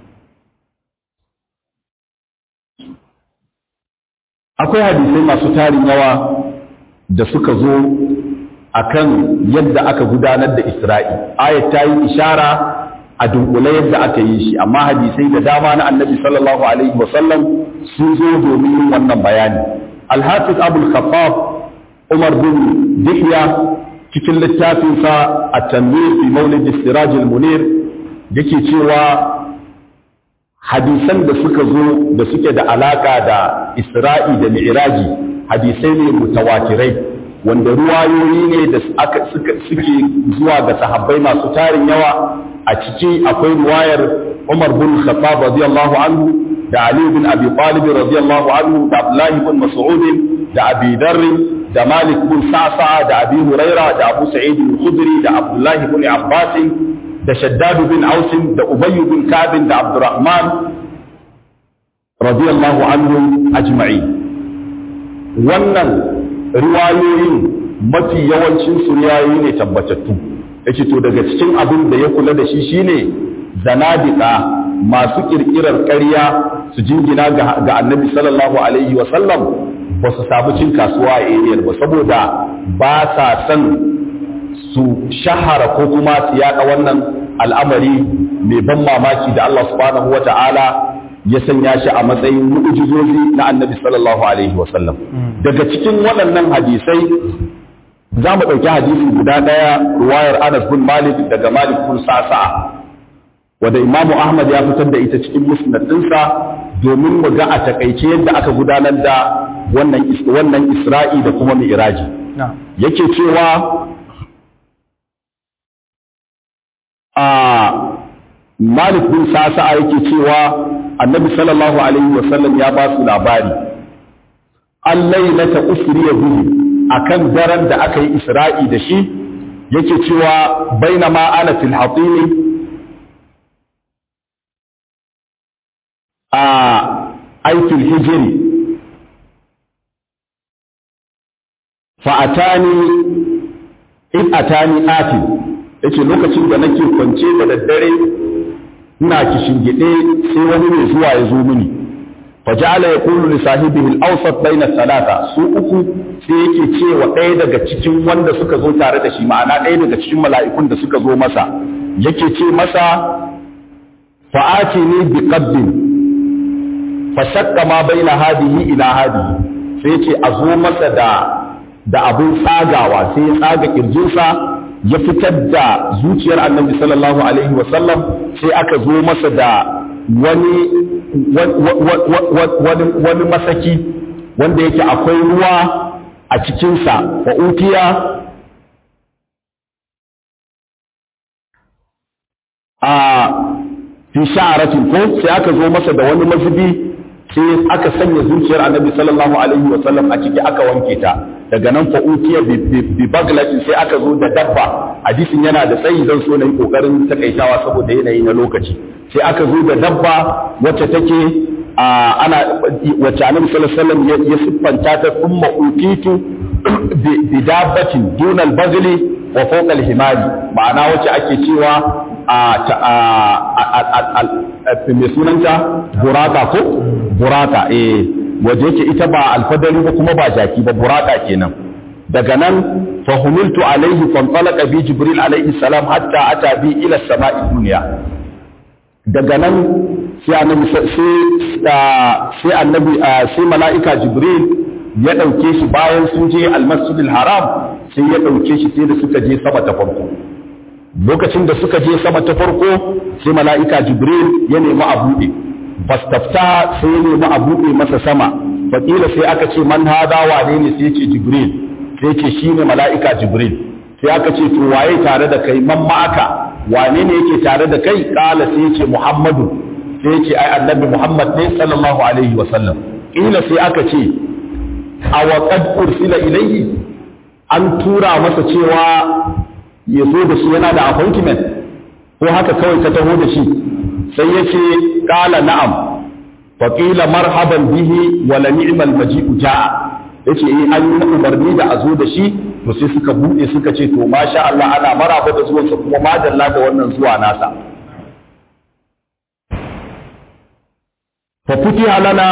akwai hadisai masu tarin yawa da suka zo akan yadda aka gudanar da Isra'i ayat ta yi ishara a dunkule yadda aka yi shi amma hadisai da dama na annabi sallallahu alaihi wasallam sun zo domin yin wannan bayani alhafiz abul khattab umar bin dihya cikin littafinsa a tanwir fi maulid siraj al-munir yake cewa hadisan da suka zo da suke da alaka da isra'i da mi'raji hadisai ne mutawatirai wanda ruwayoyi ne da aka suke zuwa ga sahabbai masu tarin yawa a ciki akwai ruwayar Umar bin Khattab radiyallahu anhu da Ali bin Abi Talib radiyallahu anhu da Abdullah bin Mas'ud da Abi Dharr da Malik bin Sa'sa da Abi Huraira da Abu Sa'id al-Khudri da Abdullah bin Abbas da Shaddad bin Aus da Ubay bin Ka'b da Abdurrahman radiyallahu anhum ajma'in wannan riwayoyin mafi yawancin su riwayoyi ne tabbatattu yace to daga cikin abin da ya kula da shi shine zanadika masu kirkirar ƙarya su jingina ga annabi sallallahu alaihi wa sallam ba su samu cin kasuwa a ariyar ba saboda ba sa son su shahara ko kuma su yaɗa wannan al'amari mai ban mamaki da Allah subhanahu wa ta'ala ya sanya shi a matsayin mu'ujizozi na annabi sallallahu alaihi wa sallam daga cikin waɗannan hadisai za mu ɗauki hadisi guda ɗaya ruwayar Anas bin Malik daga Malik bin Sa'sa wanda Imam Ahmad ya fitar da ita cikin musnad ɗinsa domin mu ga a takaice yadda aka gudanar da wannan wannan Isra'i da kuma Mi'raji yake cewa a Malik bin Sa'sa yake cewa Annabi sallallahu alaihi wasallam ya ba su labari allailata usriya bihi akan daren da aka yi isra'i da shi yake cewa bainama ana fil hatimi a aikin hijiri fa'atani in atani ati yace lokacin da nake kwance da daddare ina kishingide sai wani mai zuwa ya zo mini faja'ala yaqulu li sahibihi al-awsat bayna thalatha su uku sai yake cewa ɗaya daga cikin wanda suka zo tare da shi ma'ana ɗaya daga cikin mala'ikun da suka zo masa yake ce masa fa'ati ni bi qabbin fa shakka ma bayna hadihi ila hadihi sai yace a zo masa da da abun tsagawa sai ya tsaga kirjinsa ya fitar da zuciyar annabi sallallahu alaihi wa sallam sai aka zo masa da wani wani masaki wanda yake akwai ruwa a cikinsa wa utiya a fi sha'aratin ko sai aka zo masa da wani mazubi sai aka sanya zuciyar annabi sallallahu alaihi wa sallam a ciki aka wanke ta daga nan fa utiya bi baglatin sai aka zo da dabba hadisin yana da tsayi zan so na yi kokarin takaitawa saboda yanayi na lokaci sai aka zo da dabba wacce take ana wacce annabi sallallahu alaihi wasallam ya siffanta ta thumma utitu bi dabbatin dunal bagli wa fawqa al-himari ma'ana wacce ake cewa a mai sunanta buraka ko buraka eh waje yake ita ba alfadari ba kuma ba jaki ba buraka kenan daga nan fa humiltu alaihi fanṭalaqa bi jibril alaihi salam hatta ata bi ila samai dunya daga nan sai annabi sai annabi sai mala'ika jibril ya ɗauke shi bayan sun je almasjidil haram sai ya ɗauke shi sai da suka je sama ta farko lokacin da suka je sama ta farko sai mala'ika jibril ya nemi a buɗe bastafta sai ya nemi a buɗe masa sama fakila sai aka ce man hada wane ne sai ce jibril sai ce shi ne mala'ika jibril sai aka ce to waye tare da kai man ma'aka wane ne yake tare da kai kala sai ce muhammadu sai ce ai annabi muhammad ne sallallahu alaihi wa sallam kila sai aka ce a waƙad ursila ilayhi an tura masa cewa ya zo da shi yana da appointment ko haka kawai ka taho da shi sai ya ce ƙala na'am faƙila marhaban bihi wa la ni'mal maji'u ja'a yace eh an yi umarni da a zo da shi to sai suka buɗe suka ce to masha Allah ana maraba da zuwansa kuma madalla da wannan zuwa nasa fa futiha lana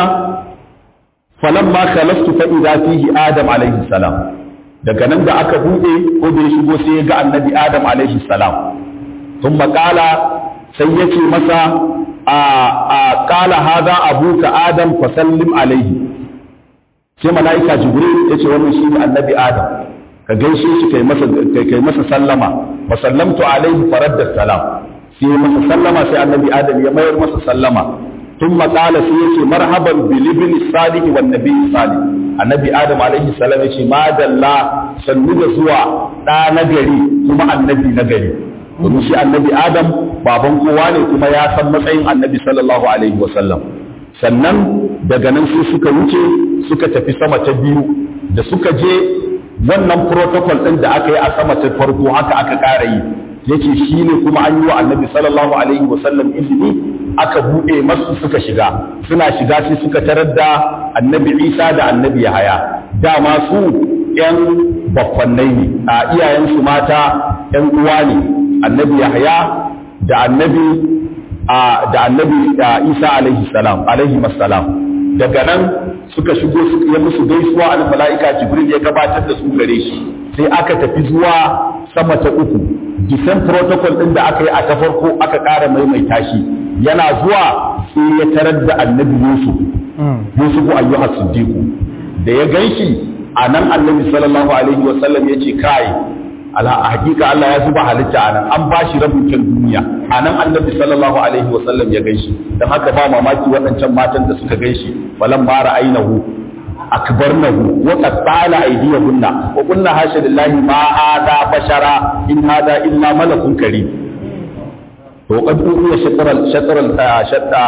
falamma khalaftu fa idza fihi adam alaihi salam daga nan da aka bude ko da ya shigo sai ya ga annabi adam alaihi salam thumma qala sai yace masa a a qala hadha abuka adam fa sallim alaihi sai malaika jibril yace wannan shine annabi adam ka gaishe shi kai masa kai masa sallama fa sallamtu alaihi faradda salam sai masa sallama sai annabi adam ya mayar masa sallama ثم قال سيتي مرحبا بالابن الصالح والنبي الصالح النبي ادم عليه السلام yace ma dalla sannu da zuwa da nagari kuma annabi nagari domin shi annabi adam baban kowa ne kuma ya san matsayin annabi sallallahu alaihi wasallam sannan daga nan sai suka wuce suka tafi sama ta biyu da suka je wannan protocol din da aka yi a sama ta farko haka aka ƙara yi yace shi ne kuma an yi wa annabi sallallahu alaihi wasallam izini aka buɗe masu suka shiga suna shiga sai suka tarar da annabi isa da annabi yahaya dama su ‘yan baffannai ne a iyayensu mata ‘yan uwa ne annabi yahaya da annabi da annabi isa alaihi salam alaihi salam daga nan suka shigo ya musu gaisuwa al mala'ika jibril ya gabatar da su gare shi sai aka tafi zuwa sama ta uku disan protocol din da aka yi a ta farko aka ƙara maimaita shi yana zuwa sai ya tarar da annabi yusuf yusuf ayyuha siddiqu da ya ganshi a nan annabi sallallahu alaihi wa sallam ya ce kai ala hakika Allah ya zuba halitta a nan an bashi rabin kyan duniya a nan annabi sallallahu alaihi wa sallam ya ganshi dan haka ba mamaki waɗancan matan da suka ganshi falan ma ra'ainahu akbarnahu wa qattala aydiyahunna wa qulna hasha lillahi ma hada bashara in hada illa malakun karim to qad uya shatral shatral shatta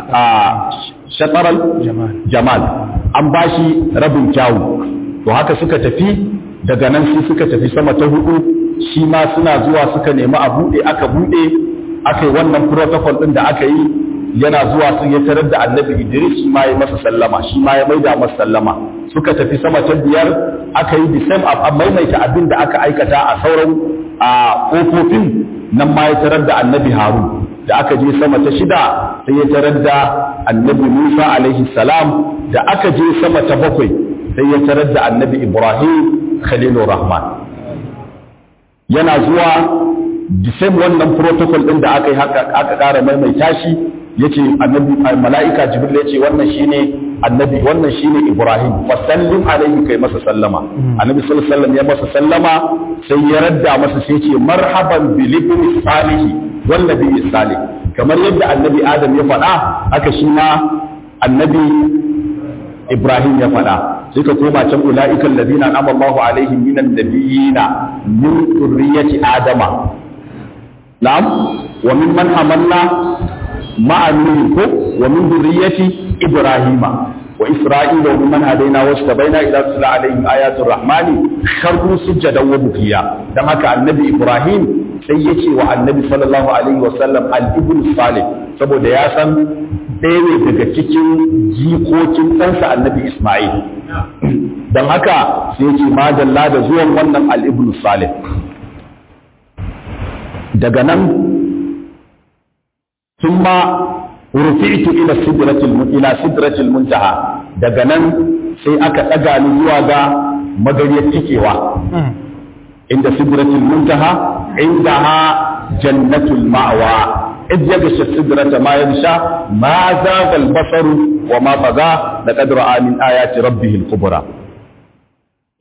shatral jamal an bashi rabin kyawu to haka suka tafi daga nan sai suka tafi sama ta hudu shi ma suna zuwa suka nemi a bude aka bude aka yi wannan protocol din da aka yi yana zuwa sun ya tarar da annabi Idris shi ma ya masa sallama shi ma ya maida masa sallama suka tafi sama ta biyar aka yi the same a maimaita abin da aka aikata a sauran a kofofin nan ma ya tarar da annabi Harun da aka je sama ta shida sai ya tarar da annabi Musa alaihi salam da aka je sama ta bakwai sai ya tarar da annabi Ibrahim Khalilur Rahman yana zuwa the same wannan protocol din da aka yi haka aka ƙara maimaita shi yace annabi mala'ika jibril yace wannan shine annabi wannan shine ibrahim fa sallim alaihi kai masa sallama annabi sallallahu alaihi wasallam ya masa sallama sai ya radda masa sai yace marhaban bil ibni salih wal nabi salih kamar yadda annabi adam ya faɗa haka shi ma annabi ibrahim ya faɗa sai ka koma can ula'ika alladhina an'ama Allahu alaihim minan nabiyina min dhurriyyati adama na'am wa mimman hamalna ma'a nuhin ko wa min dhurriyyati ibrahima wa isra'ila wa mimman hadaina wa istabaina ila sala alaihim ayatul rahmani kharru sujadan wa bukiya dan haka annabi ibrahim sai yace wa annabi sallallahu alaihi wa sallam al-ibn salih saboda ya san ɗaya ne daga cikin jikokin ɗansa annabi isma'il don haka sai yace madalla da zuwan wannan al-ibn salih daga nan ثم رفعت الى سدرة الى سدرة المنتهى daga nan sai aka daga ni zuwa ga magariyar tikewa inda sidratul muntaha indaha jannatul ma'wa idh yaghsha sidrata ma yaghsha ma zaga al-basar wa ma baga laqad ra'a min ayati rabbih al-kubra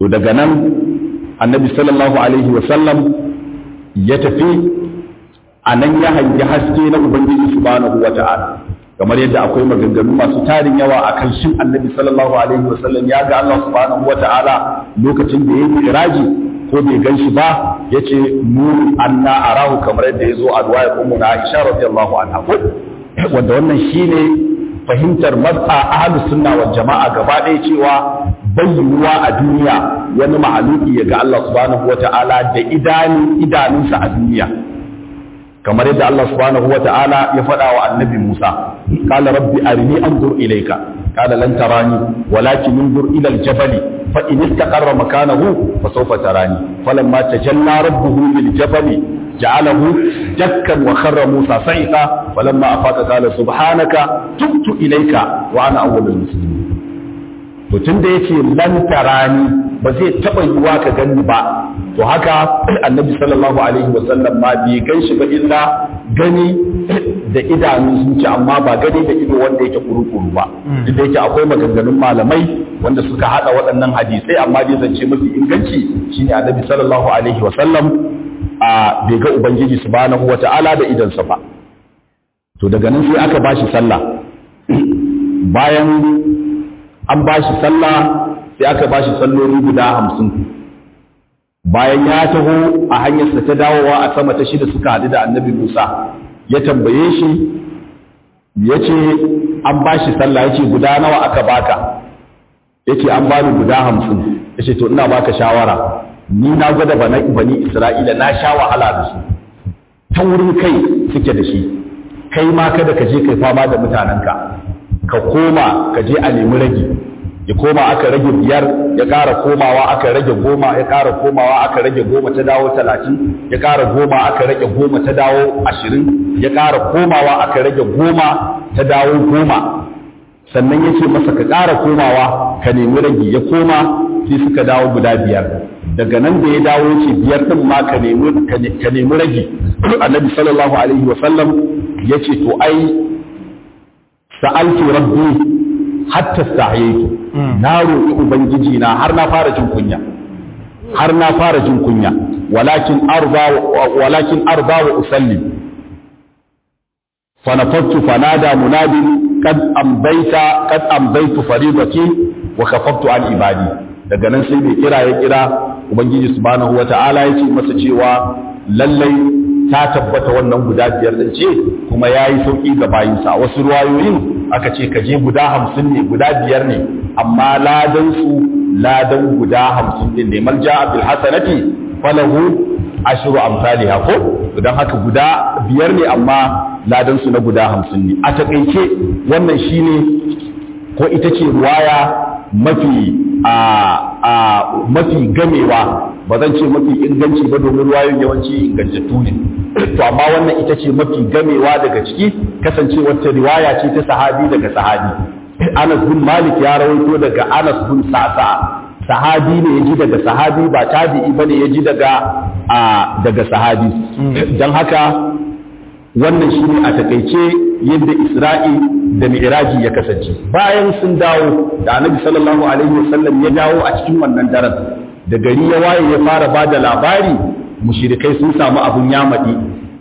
to daga nan annabi sallallahu alaihi wasallam ya tafi a nan ya hangi haske na ubangiji subhanahu wa ta'ala kamar yadda akwai maganganu masu tarin yawa a kan shin annabi sallallahu alaihi wasallam ya ga Allah subhanahu wa ta'ala lokacin da ya yi iraji ko bai gan shi ba ya ce nuri anna arahu kamar yadda ya zo a ruwaya ummu na Aisha radiyallahu anha wanda wannan shine fahimtar maz'a ahlus sunna wal jama'a gaba ɗaya cewa bayyuwa a duniya wani ma'aluki ya ga Allah subhanahu wa ta'ala da idanun idanunsa a duniya kamar yadda Allah subhanahu wa ta'ala ya faɗa wa annabi Musa qala rabbi arini anzur ilayka qala lan tarani walakin anzur ila al-jabali fa in istaqarra makanahu fa sawfa tarani falamma tajalla rabbuhu lil jabali ja'alahu dakkan wa kharra Musa sa'iqa falamma afaqa qala subhanaka tubtu ilayka wa ana awwalul muslimin to tunda yace lan tarani ba zai taba yiwa ka gani ba to haka annabi sallallahu alaihi wasallam ma bai gan shi ba illa gani da idanun zuci amma ba gani da ido wanda yake kurukuru ba duk da yake akwai maganganun malamai wanda suka hada waɗannan hadisai amma dai zance mafi inganci shine annabi sallallahu alaihi wasallam a bai ga ubangiji subhanahu wata'ala da idansa ba to daga nan sai aka bashi sallah bayan an bashi sallah sai aka bashi salloli guda hamsin bayan ya taho a hanyarsa ta dawowa a sama ta shida suka haɗu da annabi Musa ya tambaye shi ya ce an ba shi sallah ya ce guda nawa aka baka ya ce an bani guda hamsin ya ce to ina baka shawara ni na gwada bana bani isra'ila na sha wahala da su ta wurin kai suke da shi kai ma kada ka je kai fama da mutanenka ka koma ka je a nemi rage ya koma aka rage biyar ya ƙara komawa aka rage goma ya ƙara komawa aka rage goma ta dawo talatin ya ƙara goma aka rage goma ta dawo ashirin ya ƙara komawa aka rage goma ta dawo goma sannan ya ce masa ka ƙara komawa ka nemi rage ya koma sai suka dawo guda biyar daga nan da ya dawo ya ce biyar ɗin ma ka nemi rage annabi sallallahu alaihi wa sallam ya ce to ai sa'altu rabbi hatta sahaytu na roƙi ubangiji na har na fara jin kunya har na fara jin kunya walakin arda walakin arda wa usalli fa nafattu fanada munadin qad ambaita qad ambaitu faridati wa kafaftu an ibadi daga nan sai bai kira ya kira ubangiji subhanahu wata'ala ya ce masa cewa lallai ta tabbata wannan guda biyar din ce kuma yayi sauki ga bayinsa wasu ruwayoyin aka ce ka je guda hamsin ne guda biyar ne amma ladan su ladan guda hamsin din ne mal ja'a bil hasanati falahu ashru amsalha ko dan haka guda biyar ne amma ladan su na guda hamsin ne a takeice wannan shine ko ita ce ruwaya mafi a a mafi gamewa ba zan ce mafi inganci ba domin ruwayoyin yawanci ingantattu ne to amma wannan ita ce mafi gamewa daga ciki kasancewar ta riwaya ce ta sahabi daga sahabi Anas bin Malik ya rawaito daga Anas bin Sa'sa sahabi ne yaji daga sahabi ba tabi'i bane yaji daga a daga sahabi dan haka wannan shine a takeice yadda Isra'i da Mi'raji ya kasance bayan sun dawo da Annabi sallallahu alaihi wasallam ya dawo a cikin wannan daren da gari ya waye ya fara bada labari mushrikai sun samu abun yamadi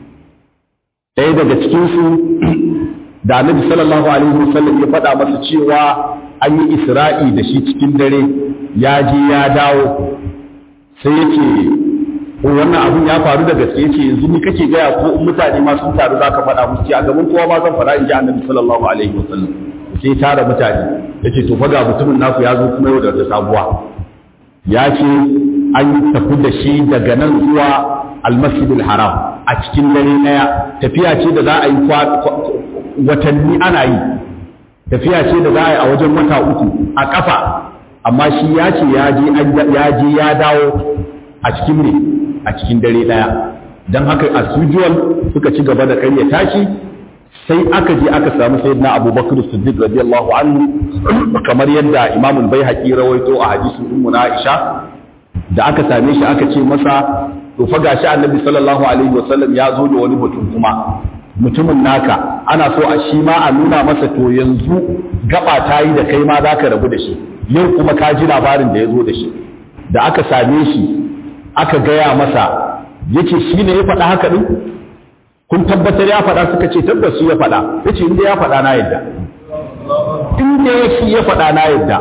ɗaya daga cikin su da annabi sallallahu alaihi wasallam ya faɗa masa cewa an yi isra'i da shi cikin dare ya je ya dawo sai yake wannan abun ya faru da gaske yace yanzu ni kake gaya ko mutane ma sun taru zaka faɗa musu ce a gaban kowa ma zan faɗa in ji annabi sallallahu alaihi wasallam sai tara mutane yace to faga mutumin naku ya zo kuma yau da sabuwa ya ce an tafi da shi daga nan zuwa almasjidul haram a cikin dare ɗaya tafiya ce da za a yi watanni ana yi tafiya ce da za a yi a wajen wata uku a ƙafa amma shi ya ce ya je ya dawo a cikin ne a cikin dare ɗaya don haka as usual suka ci gaba da ƙaryata shi sai aka je aka samu sayyidina abubakar siddiq radiyallahu anhu kamar yadda imamul baihaqi rawaito a hadisin ummu na aisha da aka same shi aka ce masa to fa gashi annabi sallallahu alaihi wasallam ya zo da wani mutum kuma mutumin naka ana so a shi ma a nuna masa to yanzu gaba ta yi da kai ma za ka rabu da shi yau kuma ka ji labarin da ya zo da shi da aka same shi aka gaya masa yace shi ne ya faɗa haka ɗin kun tabbatar ya faɗa suka ce tabbas shi ya faɗa yace inda ya faɗa na yadda inda ya shi ya faɗa na yadda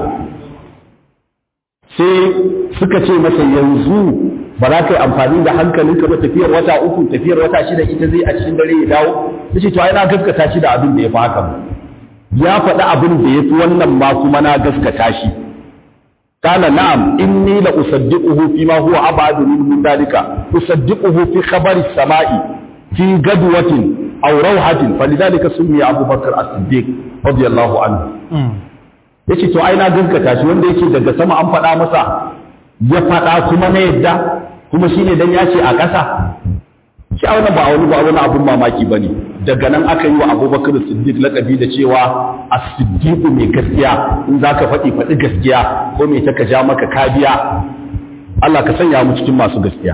sai suka ce masa yanzu ba za ka yi amfani da hankalinka ba tafiyar wata uku tafiyar wata shida ita zai a cikin dare ya dawo ya ce to ai na gaskata shi da abin da ya fi haka ya faɗi abin da ya fi wannan ma kuma na gaskata shi قال نعم إني لأصدقه فيما هو أبعد من ذلك أصدقه في خبر السماء في قدوة أو روحة فلذلك سمي أبو بكر الصديق رضي الله عنه yace to ai na gaskata shi wanda yake daga sama an faɗa masa ya faɗa kuma na yadda kuma shine dan ya ce a ƙasa shi a wannan ba wani ba wani abun mamaki bane daga nan aka yi wa Abubakar Siddiq lakabi da cewa as-siddiq mai gaskiya in zaka faɗi faɗi gaskiya ko me ta ka ja maka kabiya Allah ka sanya mu cikin masu gaskiya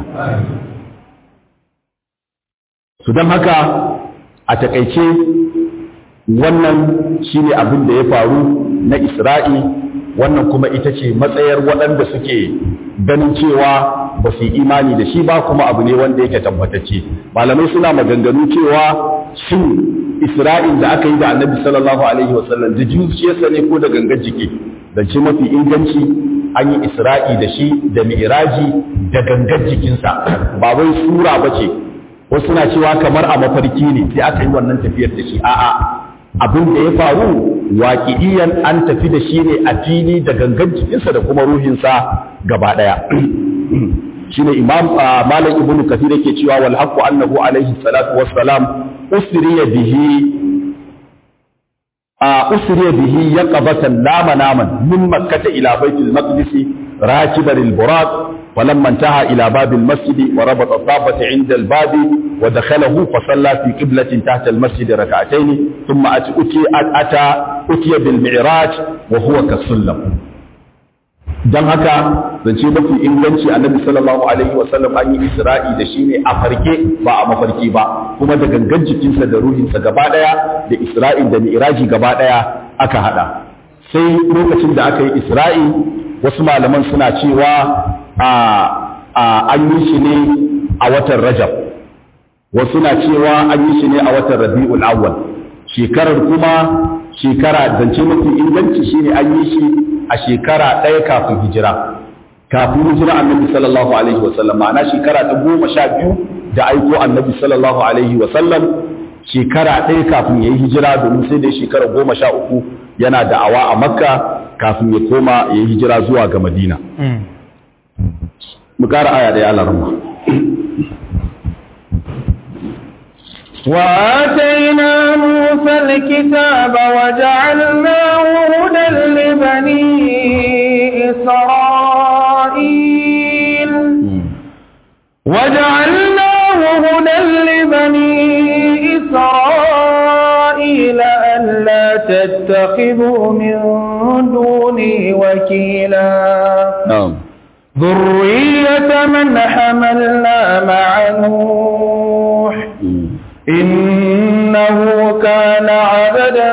su don haka a takaice wannan shine abin da ya faru na Isra'i wannan kuma ita ce matsayar waɗanda suke ganin cewa ba su yi imani da shi ba kuma abu ne wanda yake tabbatacce malamai suna maganganu cewa shin Isra'il da aka yi da annabi sallallahu alaihi wasallam da zuciyarsa ne ko da gangan jiki da ce mafi inganci an yi Isra'i da shi da mi'raji da gangan jikinsa ba wai sura ba ce wasu na cewa kamar a mafarki ne sai aka yi wannan tafiyar da shi a'a abin da ya faru waƙi'iyan an tafi da shi ne a fili da gangan jikinsa da kuma ruhinsa gaba ɗaya shine imam malam ibnu kathir yake cewa wal haqqu annahu alaihi salatu wassalam usriya bihi usriya bihi yaqabatan lama naman min makkah ila baitul maqdis rakiban al buraq ولما انتهى إلى باب المسجد وربط الضابة عند الباب ودخله فصلى في قبلة تحت المسجد ركعتين ثم أتي أتى أتي بالمعراج وهو كالسلم don haka zance mafi inganci annabi sallallahu alaihi wasallam an yi isra'i da shi ne a farke ba a mafarki ba kuma da gangan jikinsa da ruhinsa gaba daya da isra'in da mi'raji gaba daya aka hada sai lokacin da aka yi isra'i wasu malaman suna cewa an yi shi ne a watan rajab wasu na cewa an yi shi ne a watan rabi'ul awwal shekarar kuma shekara zance mafi inganci shine an yi shi a shekara ɗaya kafin hijira kafin hijira annabi sallallahu alaihi wasallam ma'ana shekara ta goma sha biyu da aiko annabi sallallahu alaihi wasallam shekara ɗaya kafin ya yi hijira domin sai da shekara goma sha uku yana da'awa a makka kafin ya koma ya yi hijira zuwa ga madina mu ƙara aya ɗaya alarma وآتينا موسى الكتاب وجعلناه هدى لبني إسرائيل وجعلناه هدى لبني إسرائيل ألا تتخذوا من دوني وكيلا na'am ذرية من حملنا مع نوح إنه كان عبدا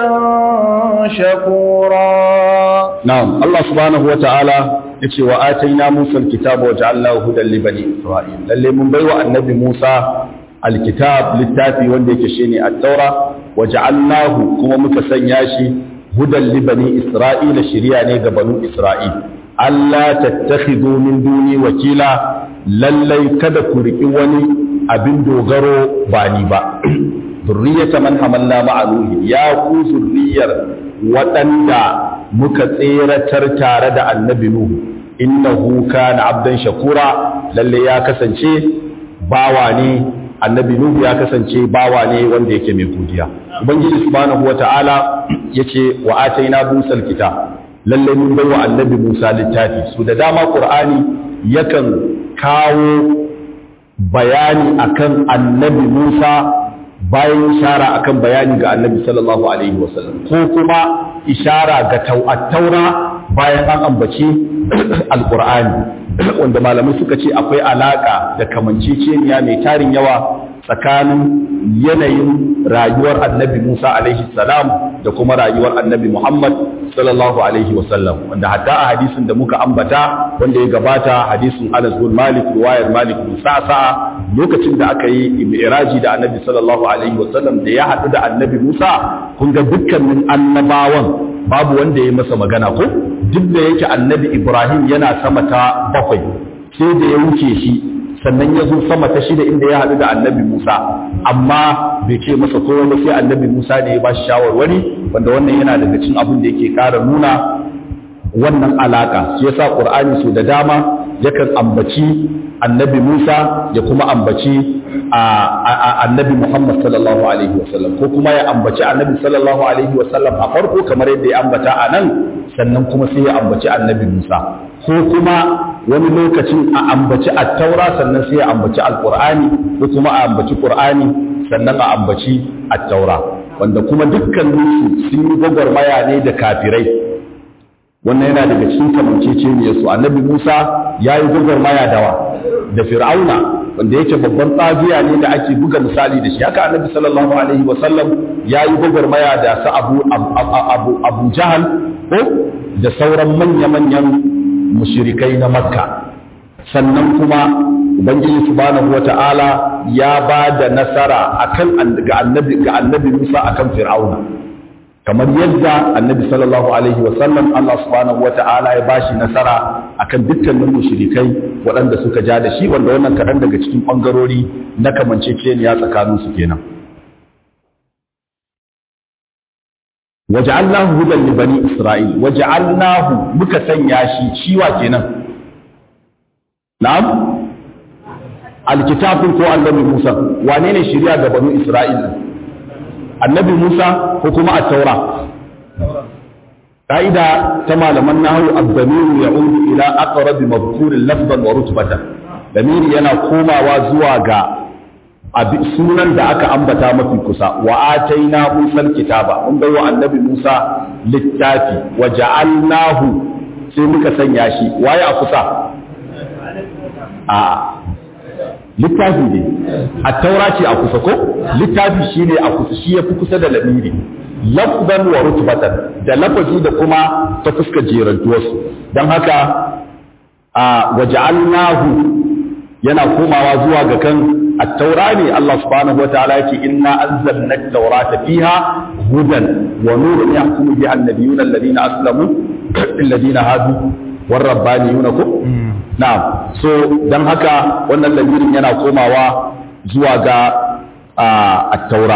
شكورا na'am Allah subhanahu wata'ala yace wa ataina Musa alkitaba wa ja'alnahu hudan li bani Isra'il lalle mun baiwa annabi Musa alkitab littafi wanda yake shine at-taura wa ja'alnahu kuma muka sanya shi hudan li bani Isra'il shiriya ne ga banu Isra'il Allah tattakhidhu min duni wakila lallai kada ku riki wani abin dogaro ba ni ba zurriyata man hamalna ma'a nuhi ya ku zurriyar waɗanda muka tseratar tare da annabi nuhu innahu kana abdan shakura lalle ya kasance bawa ne annabi nuhu ya kasance bawa ne wanda yake mai godiya ubangiji subhanahu wata'ala yace wa ataina musa alkitab lalle mun bai wa annabi musa littafi su da dama qur'ani yakan kawo bayani akan annabi Musa bayan ishara akan bayani ga annabi sallallahu alaihi wasallam ko kuma ishara ga taura bayan an ambaci alqur'ani wanda malamai suka ce akwai alaka da kamanceceniya mai tarin yawa tsakanin yanayin rayuwar annabi Musa alaihi salam da kuma rayuwar annabi Muhammad sallallahu alaihi wasallam wanda hatta a hadisin da muka ambata wanda ya gabata hadisin Anas bin Malik riwayar Malik bin Sa'sa lokacin da aka yi mi'raji da Annabi sallallahu alaihi wasallam da ya haɗu da Annabi Musa kun ga dukkanin annabawan babu wanda ya masa magana ko duk da yake Annabi Ibrahim yana sama ta bakwai sai da ya wuce shi sannan ya zo sama ta shida inda ya haɗu da annabi Musa amma bai ce masa kowa ba sai annabi Musa ne ya ba shi shawarwari wanda wannan yana daga cikin abin da yake ƙara nuna wannan alaka shi yasa Qur'ani su da dama yakan ambaci annabi Musa ya kuma ambaci annabi Muhammad sallallahu alaihi wasallam ko kuma ya ambaci annabi sallallahu alaihi wasallam a farko kamar yadda ya ambata a nan sannan kuma sai ya ambaci annabi Musa ko kuma wani lokacin a ambaci attaura sannan sai a ambaci alkur'ani ko kuma a ambaci qur'ani sannan a ambaci attaura wanda kuma dukkaninsu sun yi gwagwarmaya ne da kafirai wannan yana daga cikin kamanceceniyar su annabi musa ya yi gwagwarmaya dawa da fir'auna wanda yake babban tsabiya ne da ake buga misali da shi haka annabi sallallahu alaihi wasallam ya yi gwagwarmaya da su abu abu abu jahal ko da sauran manya-manyan mushirikai na makka sannan kuma ubangiji subhanahu wata'ala ya ba da nasara akan ga annabi ga annabi Musa akan Fir'auna kamar yadda annabi sallallahu alaihi wasallam Allah subhanahu wata'ala ya bashi nasara akan dukkanin mushrikai waɗanda suka ja da shi wanda wannan kaɗan daga cikin ɓangarori na kamanceceniya tsakanin su kenan waja'alnahu hudan li bani isra'il waja'alnahu muka sanya shi shiwa kenan na'am alkitabun ko annabi Musa wane ne shari'a ga bani isra'il annabi Musa ko kuma at-taura ka'ida ta malaman nahwu ad-damir ya'udu ila aqrab madhkur lafzan wa rutbatan damiri yana komawa zuwa ga sunan da aka ambata mafi kusa wa ataina Musa kitaba mun bai wa annabi Musa littafi wa ja'alnahu sai muka sanya shi waye a kusa a littafi ne a taura ce a kusa ko littafi shine a kusa shi yafi kusa da lamiri lafzan wa rutbatan da lafazi da kuma ta fuska jerantuwarsu don haka a wa ja'alnahu yana komawa zuwa ga kan التوراة الله سبحانه وتعالى إنا أنزلنا التوراة فيها هدى ونور يحكم بها النبيون الذين أسلموا الذين هادوا والربانيون نعم so dan haka wannan lamirin yana komawa zuwa ga at-taura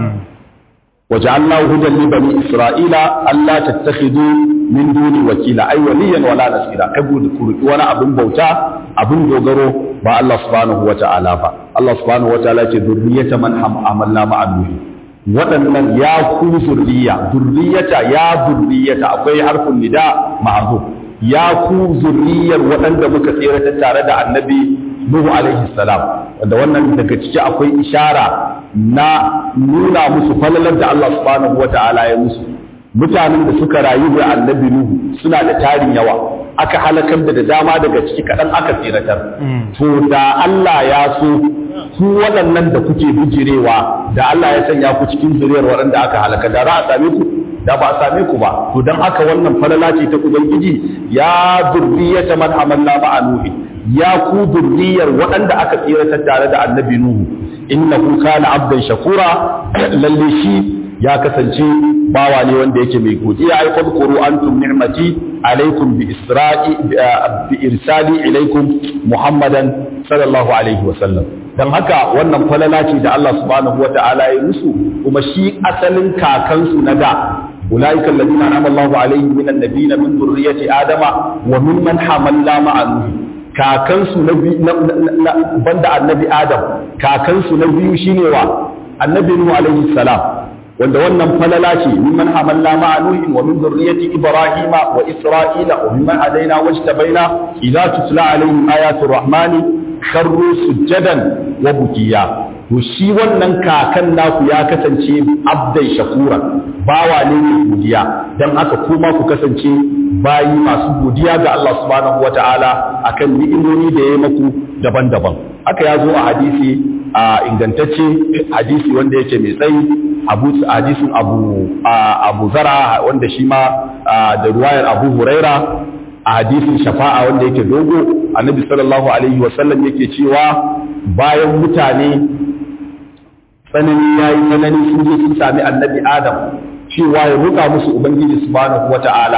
وجعلناه هدى لبني إسرائيل ألا تتخذوا من دوني وكيلا أي وليا ولا نصيرا كبود كوري وانا أبن بوتا أبن دوغرو با الله سبحانه وتعالى با الله سبحانه وتعالى ذرية من هم عملنا مع نوح waɗannan ya ku zurriya zurriyata ya zurriyata akwai harfin nida ma'azu ya ku zurriyar waɗanda muka tsere tare da annabi Nuhu alaihi salam wanda wannan daga ciki akwai ishara na nuna musu falalar da Allah subhanahu wata'ala ya musu mutanen da suka rayu da annabi Nuhu suna da tarin yawa aka halakar da da dama daga ciki kaɗan aka tsiratar to da Allah ya so ku waɗannan da kuke bijirewa da Allah ya sanya ku cikin zuriyar waɗanda aka halaka da za a same ku da ba a same ku ba to dan haka wannan falala ce ta ubangiji ya zurriyata man amanna ma'a nuhi ya ku zurriyar waɗanda aka tsiratar tare da annabi nuhu innahu kana abdan shakura lalle shi ya kasance bawa ne wanda yake mai godiya ai fadkuru antum ni'mati alaikum bi isra'i bi irsali ilaikum muhammadan sallallahu alaihi wa sallam dan haka wannan falala ce da Allah subhanahu wa ta'ala ya musu kuma shi asalin kakansu na da ulaika alladhina an'ama Allahu alaihim minan nabiyina min dhurriyyati adama wa mimman hamalna ma'a nuh kakansu na banda annabi adam kakansu na biyu shine wa annabi nuh alaihi salam wanda wannan falala ce mimman hamalna ma'a nuhin wa min dhurriyyati ibrahima wa isra'ila wa mimman hadaina wajtabaina idza tutla alaihim ayatul rahmani kharru sujjadan wa bukiya to shi wannan kakan naku ya kasance abdan shakura bawa ne mai godiya dan haka kuma ku kasance bayi masu godiya ga Allah subhanahu wataala akan ni'imomi da ya maku daban-daban haka ya zo a hadisi a ingantacce hadisi wanda yake mai tsayi abu hadisin abu abu zara wanda shi ma da ruwayar abu huraira a hadisin shafa'a wanda yake dogo annabi sallallahu alaihi wasallam yake cewa bayan mutane tsanani yayi tsanani sun je sun sami annabi adam cewa ya roƙa musu ubangiji subhanahu wata'ala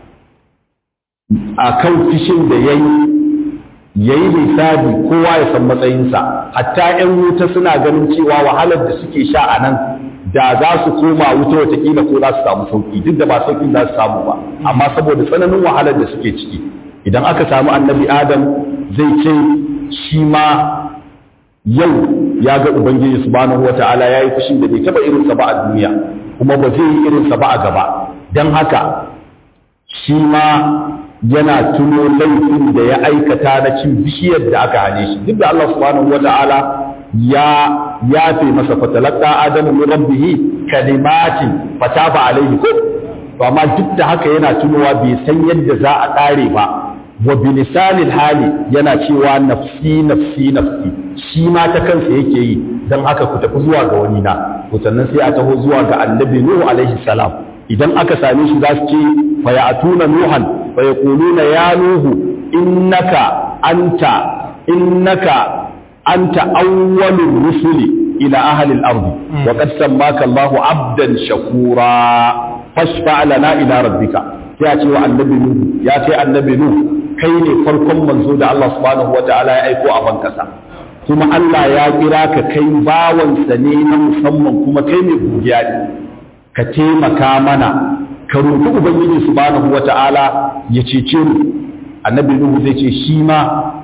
akan fishin da yayi yayi lissafi kowa ya san matsayinsa hatta 'yan wuta suna ganin cewa wahalar da suke sha a nan da za su koma wuta watakila ko za su samu sauki duk da ba sauki za su samu ba amma saboda tsananin wahalar da suke ciki idan aka samu annabi adam zai ce shi ma yau ya ga ubangiji subhanahu wata'ala ya yi fushin da bai taba irinsa ba a duniya kuma ba zai yi irinsa ba a gaba don haka shi ma yana tuno laifin da ya aikata na cin bishiyar da aka hane shi duk da Allah subhanahu wata'ala ya yafe masa fatalaka adamu min rabbih kalimatin fataba alaihi ko to amma duk da haka yana tunowa bai san yadda za a kare ba wa bilisanil hali yana cewa nafsi nafsi nafsi shi ma ta kansa yake yi dan haka ku tafi zuwa ga wani na to sannan sai a taho zuwa ga annabi nuhu alaihi salam idan aka same shi za su ce fa ya'tuna nuhan fa yaquluna ya nuhu innaka anta innaka anta awwalur rusuli ila ahli al-ard wa qad sammaka Allah 'abdan shakura fashfa lana ila rabbika sai a ce wa annabi nuhu ya ce annabi nuhu kai ne farkon manzo da Allah subhanahu wataala ya aiko a bankasa kuma Allah ya kira ka kai bawansa ne na musamman kuma kai ne godiya ne ka taimaka mana ka roƙi ubangiji subhanahu wata'ala ya cece mu annabi nuhu zai ce shi ma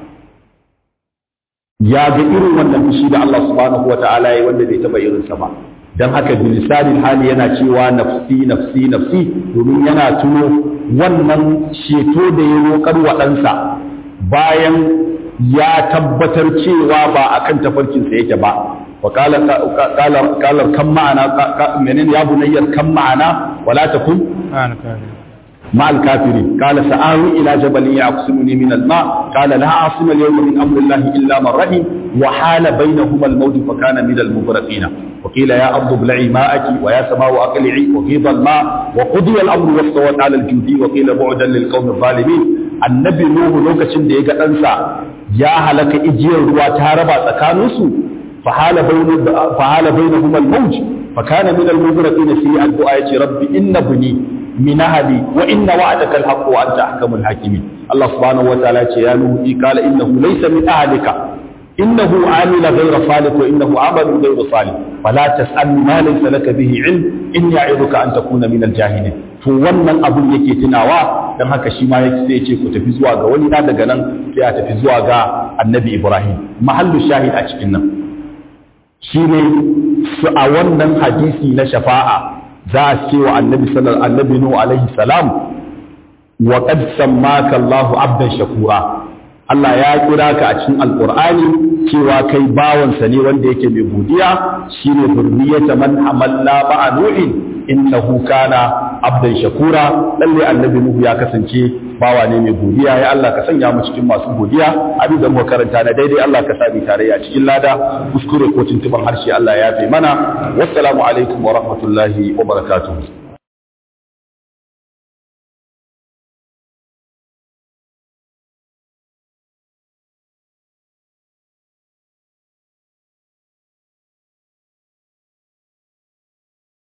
ya ga irin wannan fushi da Allah subhanahu wata'ala ya wanda bai taba irin sa ba dan haka bilisanin hali yana cewa nafsi nafsi nafsi domin yana tuno wannan ceto da ya roƙar wa ɗansa bayan ya tabbatar cewa ba akan tafarkinsa yake ba وقال قال قال كم معنا منين يا بني كم معنا ولا تكن مع الكافرين قال سآوي إلى جبل يعصمني من الماء قال لا عاصم اليوم من أمر الله إلا من رحم وحال بينهما الموت فكان من المغرقين وقيل يا أرض ابلعي ماءك ويا سماء أقلعي وغيض الماء وقضي الأمر واستوت على الجودي وقيل بعدا للقوم الظالمين النبي نوح لوكاشن da ya ga ɗansa ya halaka igiyar ruwa ta raba tsakaninsu فحال بين فحال بينهما الموج فكان من المغرقين في الدعاء رب إن بني من أهلي وإن وعدك الحق وأنت أحكم الحاكمين الله سبحانه وتعالى يا نوح قال إنه ليس من أهلك إنه عامل غير صالح وإنه عمل غير صالح فلا تسأل ما ليس لك به علم إني أعظك أن تكون من الجاهلين to wannan abun yake tunawa dan haka shi ma yake sai ce ku tafi zuwa ga wani na daga nan sai a tafi zuwa ga annabi Ibrahim mahallu shahid a cikin nan shi ne su a wannan hadisi na shafa'a za a ce wa annabi sallar annabi nuhu alaihi salam wa qad sammaka Allahu abdan shakura Allah ya kira ka a cikin alqur'ani cewa kai bawansa ne wanda yake mai godiya shine zurriyata man hamalla ma'a nuhin innahu kana abdan shakura lalle annabi nuhu ya kasance bawa ne mai godiya ya Allah ka sanya mu cikin masu godiya abin da muka karanta na daidai Allah ka sami tarayya cikin lada kuskure ko tuntuban harshe Allah ya fi mana wassalamu alaikum wa rahmatullahi wa barakatuh